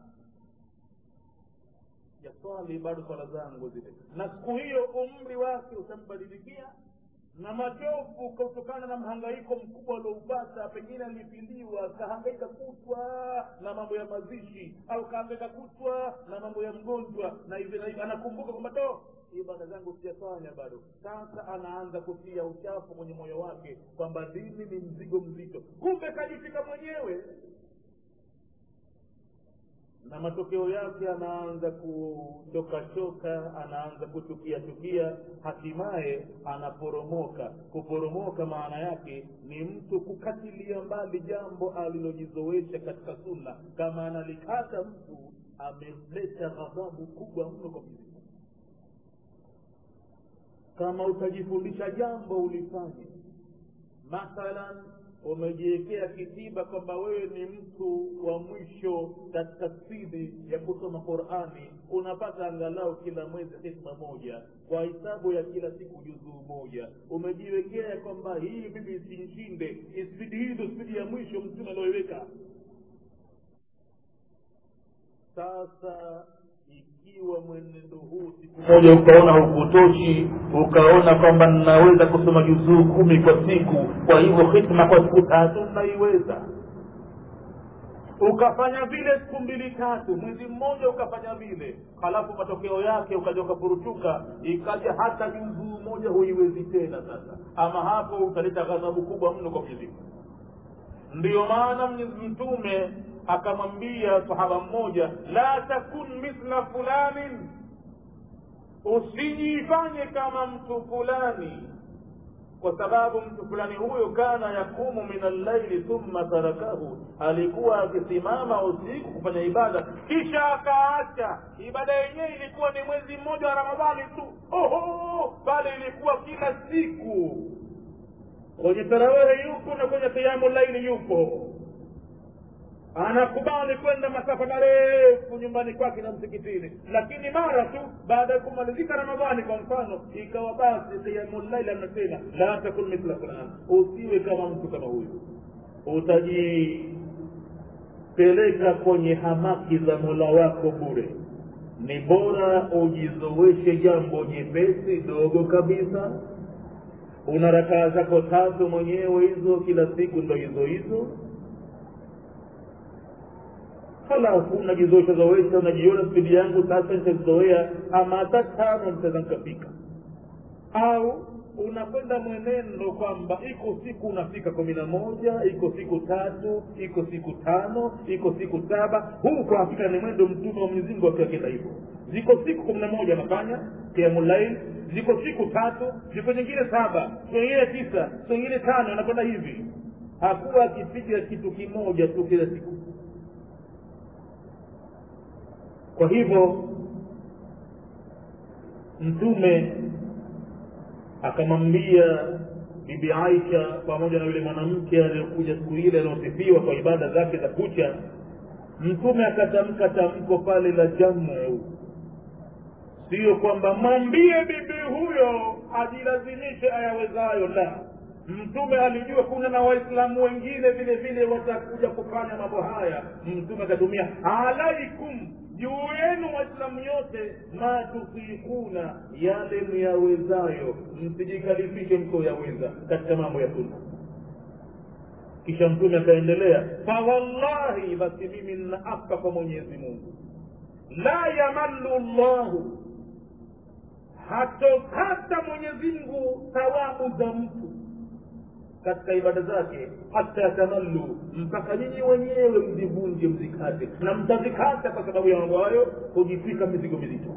jaswali bado swala zangu zile na siku hiyo umri wake utambadilikia na machofu kutokana na mhangaiko mkubwa alioupata pengine alipiliwa kahangaika kutwa na mambo ya mazishi au kahangaika kutwa na mambo ya mgonjwa na hivi na hivi anakumbuka kwamba to ibada zangu sijafanya bado sasa anaanza kutia uchafu kwenye moyo wake kwamba dini ni mzigo mzito kumbe kajifika mwenyewe na matokeo yake anaanza kuchokachoka anaanza kuchukia chukia hatimaye anaporomoka kuporomoka maana yake ni mtu kukatilia mbali jambo alilojizoesha katika sunna kama analikata mtu ameleta ghadhabu kubwa mno kwa mwenyezi mungu kama utajifundisha jambo ulifanye mathalan umejiwekea kitiba kwamba wewe ni mtu wa mwisho katika spidi ya kusoma qurani unapata angalau kila mwezi hikma moja kwa hisabu ya kila siku juzuu moja umejiwekea kwamba hii mimi isinshinde spidi hii ndo spidi ya mwisho mtume alioiweka sasa ikiwa mwenendo huu siku moja ukaona hukutoshi ukaona kwamba ninaweza kusoma juzuu kumi kwa siku kwa hivyo hikma kwa siku tatu naiweza ukafanya vile siku mbili tatu mwezi mmoja ukafanya vile halafu matokeo yake ukaja ukafurutuka ikaja hata juzuu moja huiwezi tena sasa ama hapo utaleta ghadhabu kubwa mno kwa mwenyezi mungu ndiyo maana mwenyezi mtume akamwambia sahaba mmoja la takun mithla fulanin usijifanye kama mtu fulani kwa sababu mtu fulani huyo kana yakumu min allaili thumma tarakahu alikuwa akisimama usiku kufanya ibada kisha akaacha ibada yenyewe ilikuwa ni mwezi mmoja wa ramadhani tu oho bali ilikuwa kila siku kwenye tarawehe yupo na kwenye kiamu laili yupo anakubali kwenda masafa marefu nyumbani kwake na msikitini lakini mara tu baada ya kumalizika ramadhani kwa mfano ikawa basi kiamulaili anasema la takun mithla fulan usiwe kama mtu kama huyu utajipeleka kwenye hamaki za mola wako bure ni bora ujizoeshe jambo nyepesi dogo kabisa una rakaa zako tatu mwenyewe hizo kila siku ndo hizo hizo halafu unajizoesha zoesha unajiona spidi yangu sasa nitazoea ama hata tano nitaweza nikafika au unakwenda mwenendo kwamba iko siku unafika kumi na moja iko siku tatu iko siku tano iko siku saba huu kwa hakika ni mwendo mtume wa mwenyezi mungu akiakenda hivyo ziko siku kumi na moja anafanya kiamulail ziko siku tatu ziko nyingine saba siku nyingine tisa siku nyingine tano anakwenda hivi hakuwa akipiga kitu kimoja tu kila siku kwa hivyo mtume akamwambia bibi aisha pamoja na yule mwanamke aliyokuja siku ile aliyosifiwa kwa ibada zake za kucha mtume akatamka tamko pale la jamu siyo kwamba mwambie bibi huyo ajilazimishe ayawezayo la mtume alijua kuna na waislamu wengine vile vile watakuja kufanya mambo haya mtume akatumia alaikum juu yenu waislamu yote ma tufikuna yale myawezayo msijikalifishe msioyaweza katika mambo ya sunna kisha mtume akaendelea fawallahi basi mimi nnaapa kwa mwenyezi mungu la yamallu llahu hatokata mwenyezi mungu thawabu za mtu katika ibada zake hata tamallu mpaka nyinyi wenyewe mzivunje mzikate na mtazikata kwa sababu ya mambo hayo kujitwika mizigo mizito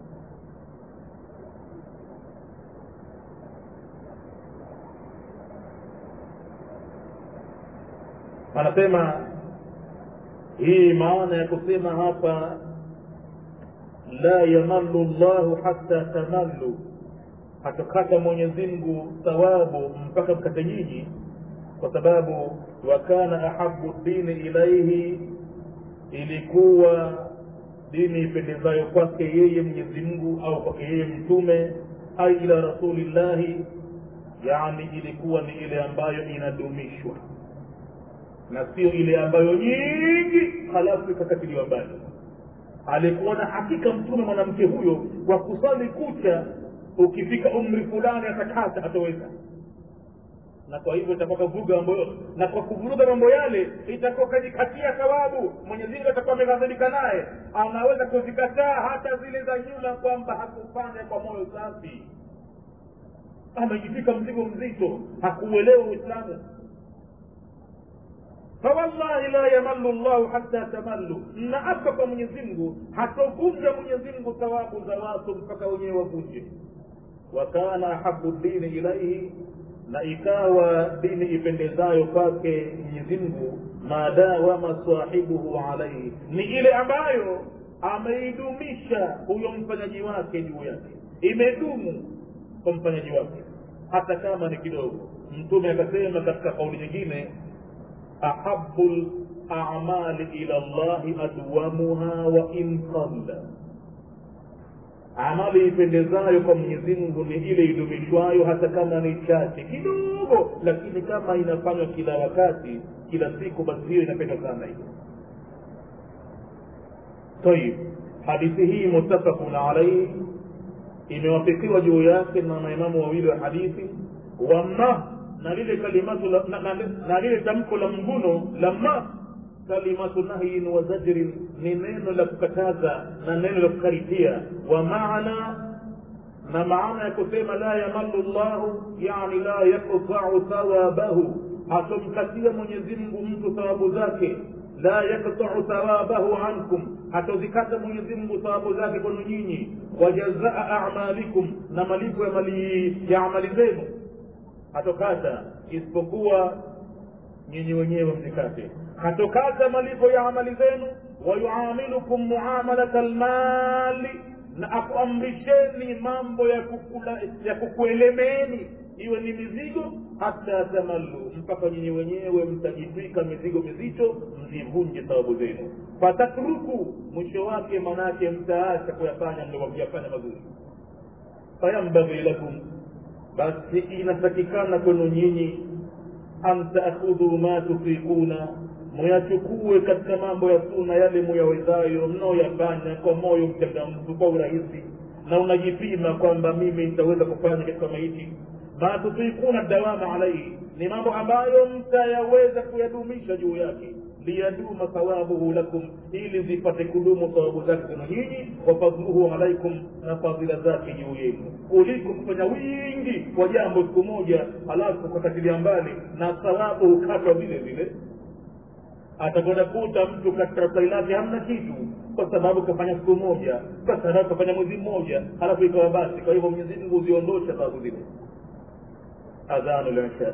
anasema hii maana ya kusema hapa la yamallu llahu hata tamallu hatakata mwenyezi mungu thawabu mpaka mkate nyinyi kwa sababu wakana ahabu dini ilaihi ilikuwa dini ipendezayo kwake yeye mwenyezi mungu au kwake yeye mtume ai ila rasulillahi yani ilikuwa ni ile ambayo inadumishwa na sio ile ambayo nyingi halafu ikakatiliwa mbali alikuwa na hakika mtume mwanamke huyo wa kusali kucha ukifika umri fulani atakata hatoweza na kwa hivyo itakuwa kavuruga mambo yote na kwa kuvuruga mambo yale itakuwa kajikatia thawabu mwenyezimungu atakuwa ameghadhibika naye anaweza kuzikataa hata zile za nyuma kwamba hakufanya kwa moyo safi amejifika mzigo mzito hakuuelewa uislamu fawallahi la yamallu llahu hata tamallu naapa kwa mwenyezi mungu hatovunja mwenyezi mungu thawabu za watu mpaka wenyewe wavunje wakana ahabu dini ilaihi na ikawa dini ipendezayo kwake mwenyezi mungu madawama sahibuhu alaihi ni ile ambayo ameidumisha huyo mfanyaji wake juu yake imedumu kwa mfanyaji wake hata kama ni kidogo mtume akasema katika kauli nyingine ahabu lamali ila llahi adwamuha wa in qalla amali ipendezayo kwa mwenyezi mungu ni ile idumishwayo hata kama ni chache kidogo lakini kama inafanywa kila wakati kila siku basi hiyo inapendwa sana hiyo tayib hadithi hii muttafaqun alaihi imewafikiwa juu yake na maimamu wawili wa hadithi wama na lile kalimatu la, na, na, na lile tamko la mguno lama kalimatu nahyin wa zajrin ni neno la kukataza na neno la kukaripia wa maana na maana ya kusema la yamallu llahu yani la yaqtau thawabahu hatomkatia mwenyezi mungu mtu thawabu zake la yaktau thawabahu ankum hatozikata mwenyezi mungu thawabu zake kwenu nyinyi wajazaa amalikum na malipo ya mali ya amali zenu hatokata isipokuwa nyinyi wenyewe mzikate hatokata malipo ya amali zenu wayuamilukum muamalata lmali na akuamrisheni mambo ya kukula, ya kukuelemeeni iwe ni mizigo hata tamallu mpaka nyinyi wenyewe mtajitwika mizigo mizito mzivunje thawabu zenu fatatruku mwisho wake manake mtaacha kuyafanya mlivyofanya mazuri fayambaghi lakum basi inatakikana kwenu nyinyi an taakhudhu ma tufikuna muyachukue katika mambo ya suna yale muyawezayo mnaoyafanya kwa moyo mchangamfu kwa urahisi na unajipima kwamba mimi nitaweza kufanya katika maiti ma tufikuna dawama alaihi ni mambo ambayo mtayaweza kuyadumisha juu yake liyaduma thawabuhu lakum ili zipate kudumu thawabu zake kwenu nyinyi wa fadluhu alaikum na fadhila zake juu yenu kuliko kufanya wingi kwa jambo siku moja halafu kukatilia mbali na thawabu hukatwa vile vile atakwenda kuta mtu katika daftari lake hamna kitu kwa sababu kafanya siku moja kwa sababu kafanya mwezi mmoja halafu ikawa basi kwa hivyo mwenyezi mungu huziondosha thawabu zile adhanu lisha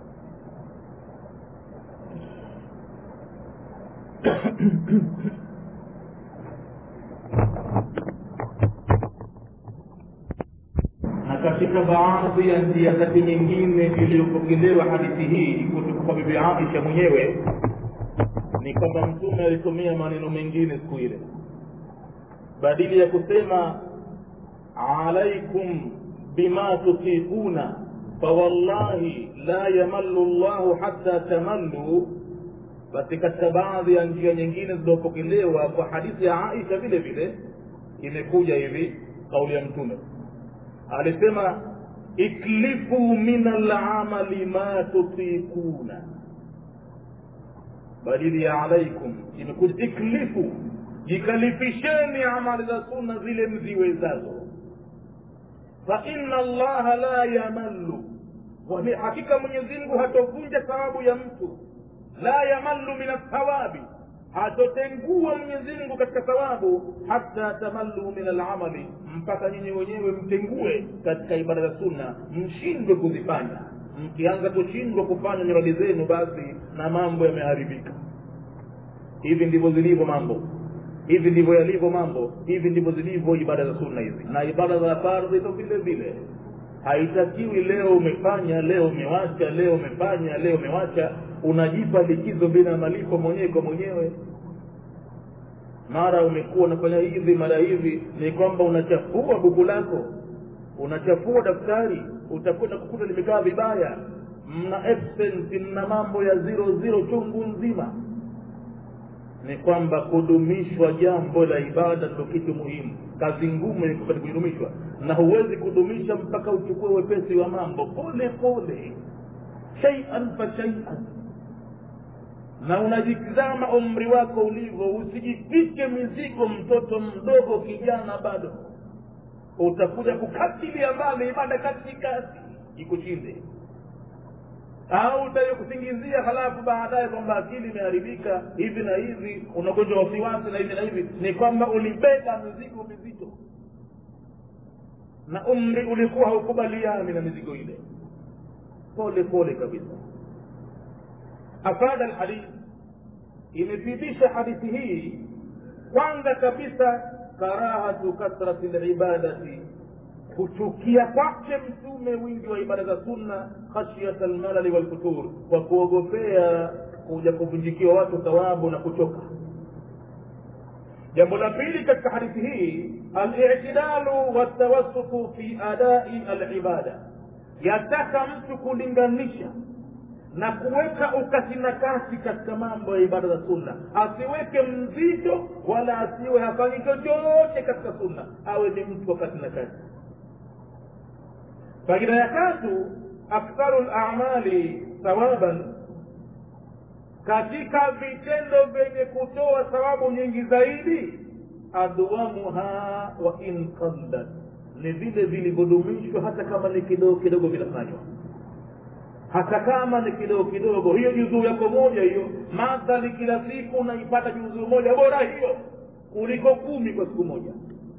na katika baadhi ya njia zake nyingine iliyopokelewa hadithi hii kutoka kwa bibi aisha mwenyewe ni kwamba mtume alitumia maneno mengine siku ile badili ya kusema alaikum bima tutikuna fawallahi la yamallu llahu hatta tamallu basi katika baadhi ya njia nyingine zilizopokelewa kwa hadithi ya aisha vile vile imekuja hivi kauli ya mtume alisema iklifu min alamali ma tutikuna badili ya alaikum imekuja iklifu jikalifisheni amali za sunna zile mziwezazo fa inna allaha la yamallu kwani hakika mwenyezi mungu hatovunja thawabu ya mtu la yamallu min athawabi hatotengua mwenyezi mungu katika thawabu hata tamallu min alamali mpaka nyinyi wenyewe mtengue katika ibada za sunna mshindwe kuzifanya mkianza kushindwa kufanya miradi zenu basi na mambo yameharibika hivi ndivyo zilivyo mambo hivi ndivyo yalivyo mambo hivi ndivyo zilivyo ibada za sunna hizi na ibada za fardhi ndo vile vile haitakiwi leo umefanya leo umewacha leo umefanya leo umewacha unajipa likizo bila malipo mwenyewe kwa mwenyewe mara umekuwa unafanya hivi mara hivi ni kwamba unachafua buku lako unachafua daftari utakwenda kukuta limekaa vibaya mna absent mna mambo ya zero zero chungu nzima ni kwamba kudumishwa jambo la ibada ndo kitu muhimu kazi ngumu ni kupata kudumishwa na huwezi kudumisha mpaka uchukue wepesi wa mambo pole pole shaian fa shaian na unajitizama umri wako ulivyo usijifike mizigo mtoto mdogo kijana bado utakuja kukatilia mbali ibada katikati ikushinde au utayokusingizia halafu baadaye kwamba akili imeharibika hivi na hivi unagonjwa wasiwasi na hivi na hivi ni kwamba ulibeba mizigo mizito na umri ulikuwa haukubaliani na mizigo ile pole pole kabisa afada lhadith imethibitisha hadithi hii kwanza kabisa karahatu kathrati libadati kuchukia kwake mtume wingi wa ibada za sunna khashyata lmalali walfutur kwa kuogopea kuja kuvunjikiwa watu thawabu na kuchoka jambo la pili katika hadithi hii alitidalu waltawassutu fi adai alibada yataka mtu kulinganisha na kuweka ukati na kati katika mambo ya ibada za sunna asiweke mzito wala asiwe hafanyi chochote katika sunna awe ni mtu wakati na kati faida ya tatu aktharu lamali thawaban katika vitendo vyenye kutoa thawabu nyingi zaidi adwamuha wa in qallat ni vile vilivyodumishwa hata kama ni kidogo kidogo vinafanywa hata kama ni kidogo kidogo hiyo juzuu yako moja hiyo madhali kila siku unaipata juzuu moja bora hiyo kuliko kumi kwa siku moja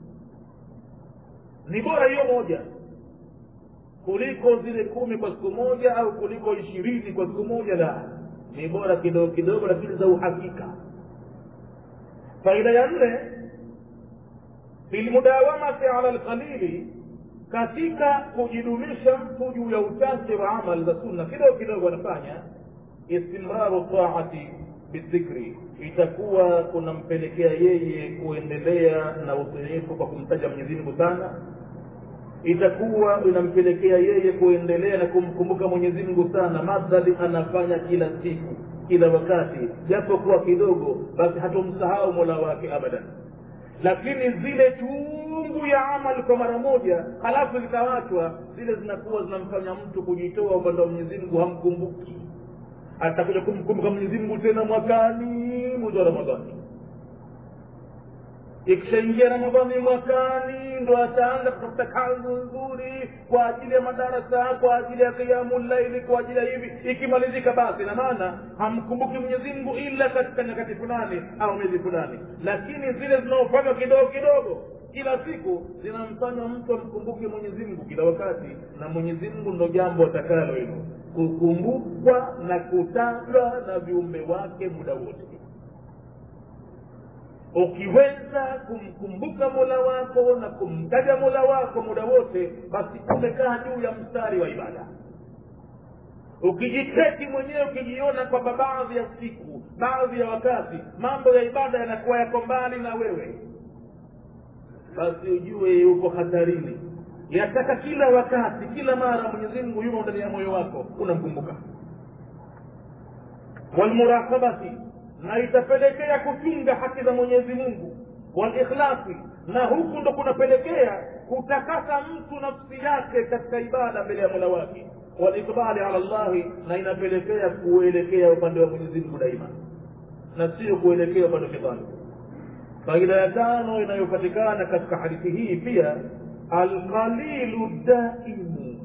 ni bora hiyo moja kuliko zile kumi kwa siku moja au kuliko ishirini kwa siku moja la ni bora kidogo kidogo lakini za uhakika faida ya nne bilmudawamati ala lqalili katika kujidumisha mtu juu ya uchache wa amali za sunna kidogo kidogo anafanya istimraru taati bidhikri itakuwa kunampelekea yeye kuendelea na utiifu kwa kumtaja mwenyezi mungu sana itakuwa inampelekea yeye kuendelea na kumkumbuka mwenyezi mungu sana madhali anafanya kila siku kila wakati japo kuwa kidogo basi hatomsahau mola wake abadan lakini zile chungu ya amali kwa mara moja halafu zikawachwa zile zinakuwa zinamfanya mtu kujitoa upande wa mwenyezi mungu hamkumbuki atakuja kumkumbuka mwenyezi mungu tena mwakani mwezi wa ramadhani ikishaingia ramadhani mwakani ndo ataanza kutafuta kazi nzuri kwa ajili ya madarasa kwa ajili ya kiamu laili kwa ajili ya hivi ikimalizika basi na maana hamkumbuki mwenyezi mungu ila katika nyakati fulani au miezi fulani lakini zile zinaofanywa kidogo kidogo kila siku zinamfanya mtu amkumbuke mwenyezi mungu kila wakati na mwenyezi mungu ndo jambo atakalo hilo kukumbukwa na kutajwa na viumbe wake muda wote ukiweza kumkumbuka mola wako na kumtaja mola wako muda wote basi umekaa juu ya mstari wa ibada ukijiteki mwenyewe ukijiona kwamba baadhi ya siku baadhi ya wakati mambo ya ibada yanakuwa yako mbali na wewe basi ujue uko hatarini yataka kila wakati kila mara mwenyezi mungu yumo ndani ya moyo wako unamkumbuka walmuraqabati na itapelekea kuchunga haki za mwenyezi mungu walikhlasi na huku ndo kunapelekea kutakasa mtu nafsi yake katika ibada mbele ya mola wake walikbali ala llahi na inapelekea kuelekea upande wa mwenyezi mungu daima na sio kuelekea upande wa shetani faida ya tano inayopatikana katika hadithi hii pia alqalilu daimu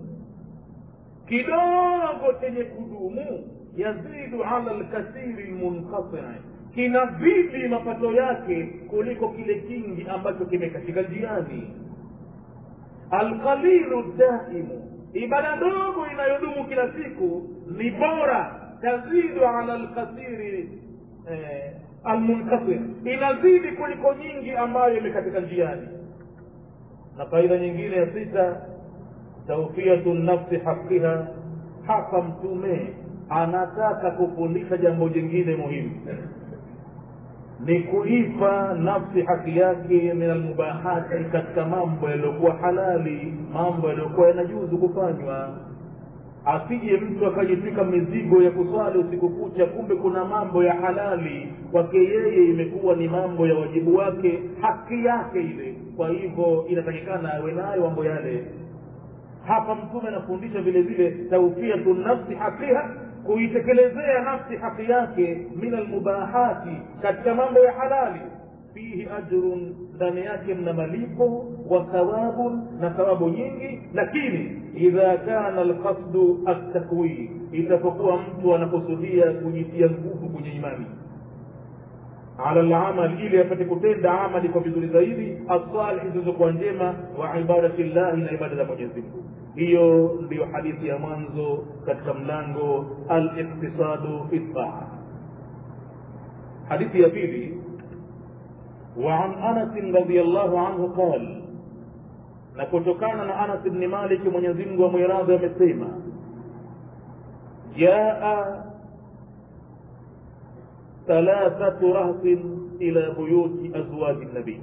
kidogo chenye kudumu yazidu ala lkathiri lmunqatii kinazidi mapato yake kuliko kile kingi ambacho kimekatika njiani alqalilu daimu ibada ndogo inayodumu kila siku ni bora tazidu ala lkathiri eh, almunqatir inazidi kuliko nyingi ambayo imekatika njiani na faida nyingine ya sita taufiyatu nafsi haqiha hapa mtume anataka kufundisha jambo jingine muhimu ni kuipa nafsi haki yake min almubahati katika mambo yaliyokuwa halali mambo yaliyokuwa yanajuzu kufanywa asije mtu akajifika mizigo ya kuswali usiku kucha kumbe kuna mambo ya halali kwake yeye imekuwa ni mambo ya wajibu wake haki yake ile kwa hivyo inatakikana awe nayo mambo yale hapa mtume anafundisha vile vile taufiatu nafsi hakiha kuitekelezea nafsi haki yake min almubahati katika mambo ya halali fihi ajrun ndani yake mna malipo wa thawabun na thawabu nyingi lakini idha kana alqasdu altakwii itapokuwa mtu anakusudia kujitia nguvu kwenye imani ala lamal ili apate kutenda amali kwa vizuri zaidi asalihi zilizokuwa njema wa ibadati llahi na ibada za mwenyezi mungu hiyo ndiyo hadithi ya mwanzo katika mlango aliktisadu fi taa hadithi ya pili وعن انس رضي الله عنه قال na kutokana na anas bni maliki mwenyezimngu amwiradhi amesema jaa thalathatu rahtin ila buyuti azwaji nabii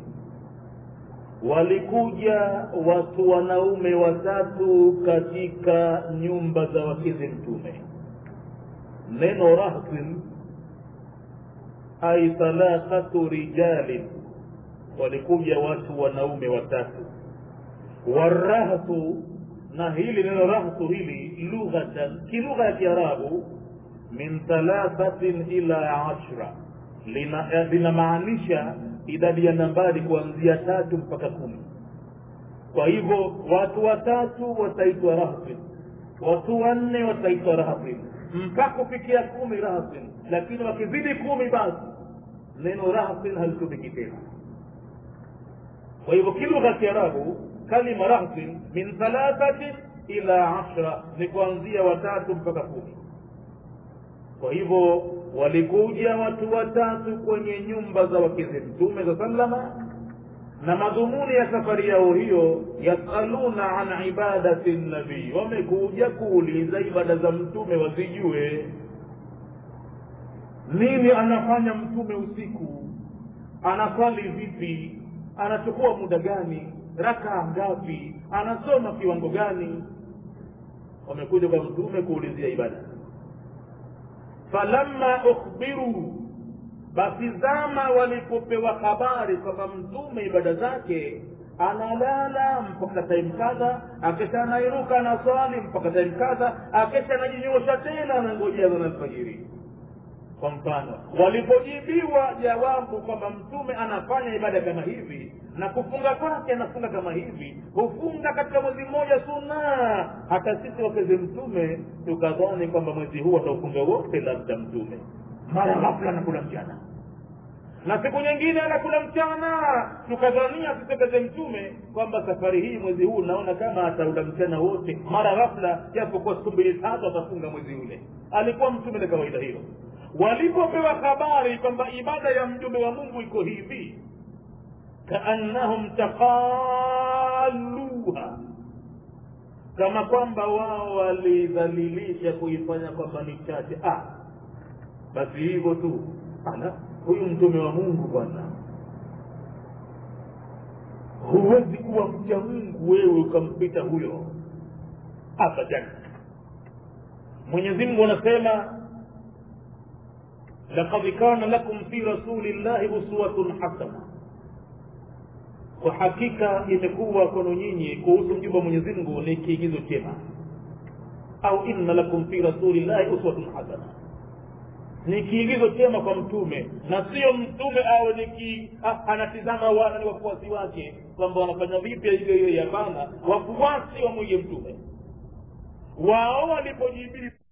walikuja watu wanaume watatu katika nyumba za wakezi mtume neno rahtin ai thalathatu rijalin walikuja watu wanaume watatu warahtu na hili neno rahtu hili lughatan kilugha ya kiarabu min thalathatin ila ashra linamaanisha idadi ya nambari kuanzia tatu mpaka kumi kwa hivyo watu watatu wataitwa rahtin watu wanne wataitwa rahtin mpaka kufikia kumi rahtin lakini wakizidi kumi basi neno rahtin halitumiki tena kwa hivyo kilugha ya kiarabu kalima rahtin min thalathatin ila ashra ni kuanzia watatu mpaka kumi kwa hivyo walikuja watu watatu kwenye nyumba za wakezi mtume za sallama na madhumuni ya safari yao hiyo yasaluna an ibadati nabii wamekuja kuuliza ibada za mtume wazijue nini anafanya mtume usiku anasali vipi anachukua muda gani rakaa ngapi anasoma kiwango gani wamekuja kwa mtume kuulizia ibada falamma ukhbiru basi zama walipopewa habari kwamba mtume ibada zake analala mpaka time kadha akesha anairuka anaswali mpaka time kadha akesha anajinyosha tena anangojea zana alfajiri kwa mfano walipojibiwa jawabu kwamba mtume anafanya ibada kama hivi na kufunga kwake anafunga kama hivi hufunga katika mwezi mmoja suna hata sisi wakeze mtume tukadhani kwamba mwezi huu ataufunga wote labda mtume mara ghafla anakula mchana na siku nyingine anakula mchana tukadhania tutekeze mtume kwamba safari hii mwezi huu naona kama ataula mchana wote mara ghafla japokuwa siku mbili tatu atafunga mwezi ule alikuwa mtume na kawaida hilo walipopewa habari kwamba ibada ya mjumbe wa mungu iko hivi kaannahum taqaluha kama kwamba wao walidhalilisha kuifanya kwamba ni chache ah basi hivyo tu ala huyu mtume wa mungu bwana huwezi kuwa mcha mungu wewe ukampita huyo abadan mwenyezi mungu anasema لقد كان لكم في رسول الله أسوة حسنة kwa hakika imekuwa kwenu nyinyi kuhusu mjumbe wa mwenyezi mungu ni kiigizo chema au inna lakum fi rasulillahi uswatun hasana ni kiigizo chema kwa mtume na sio mtume awe ni ki, anatizama wana ni wafuasi wake kwamba wanafanya vipi hiyo hiyo hapana wafuasi wamwige mtume wao walipojibili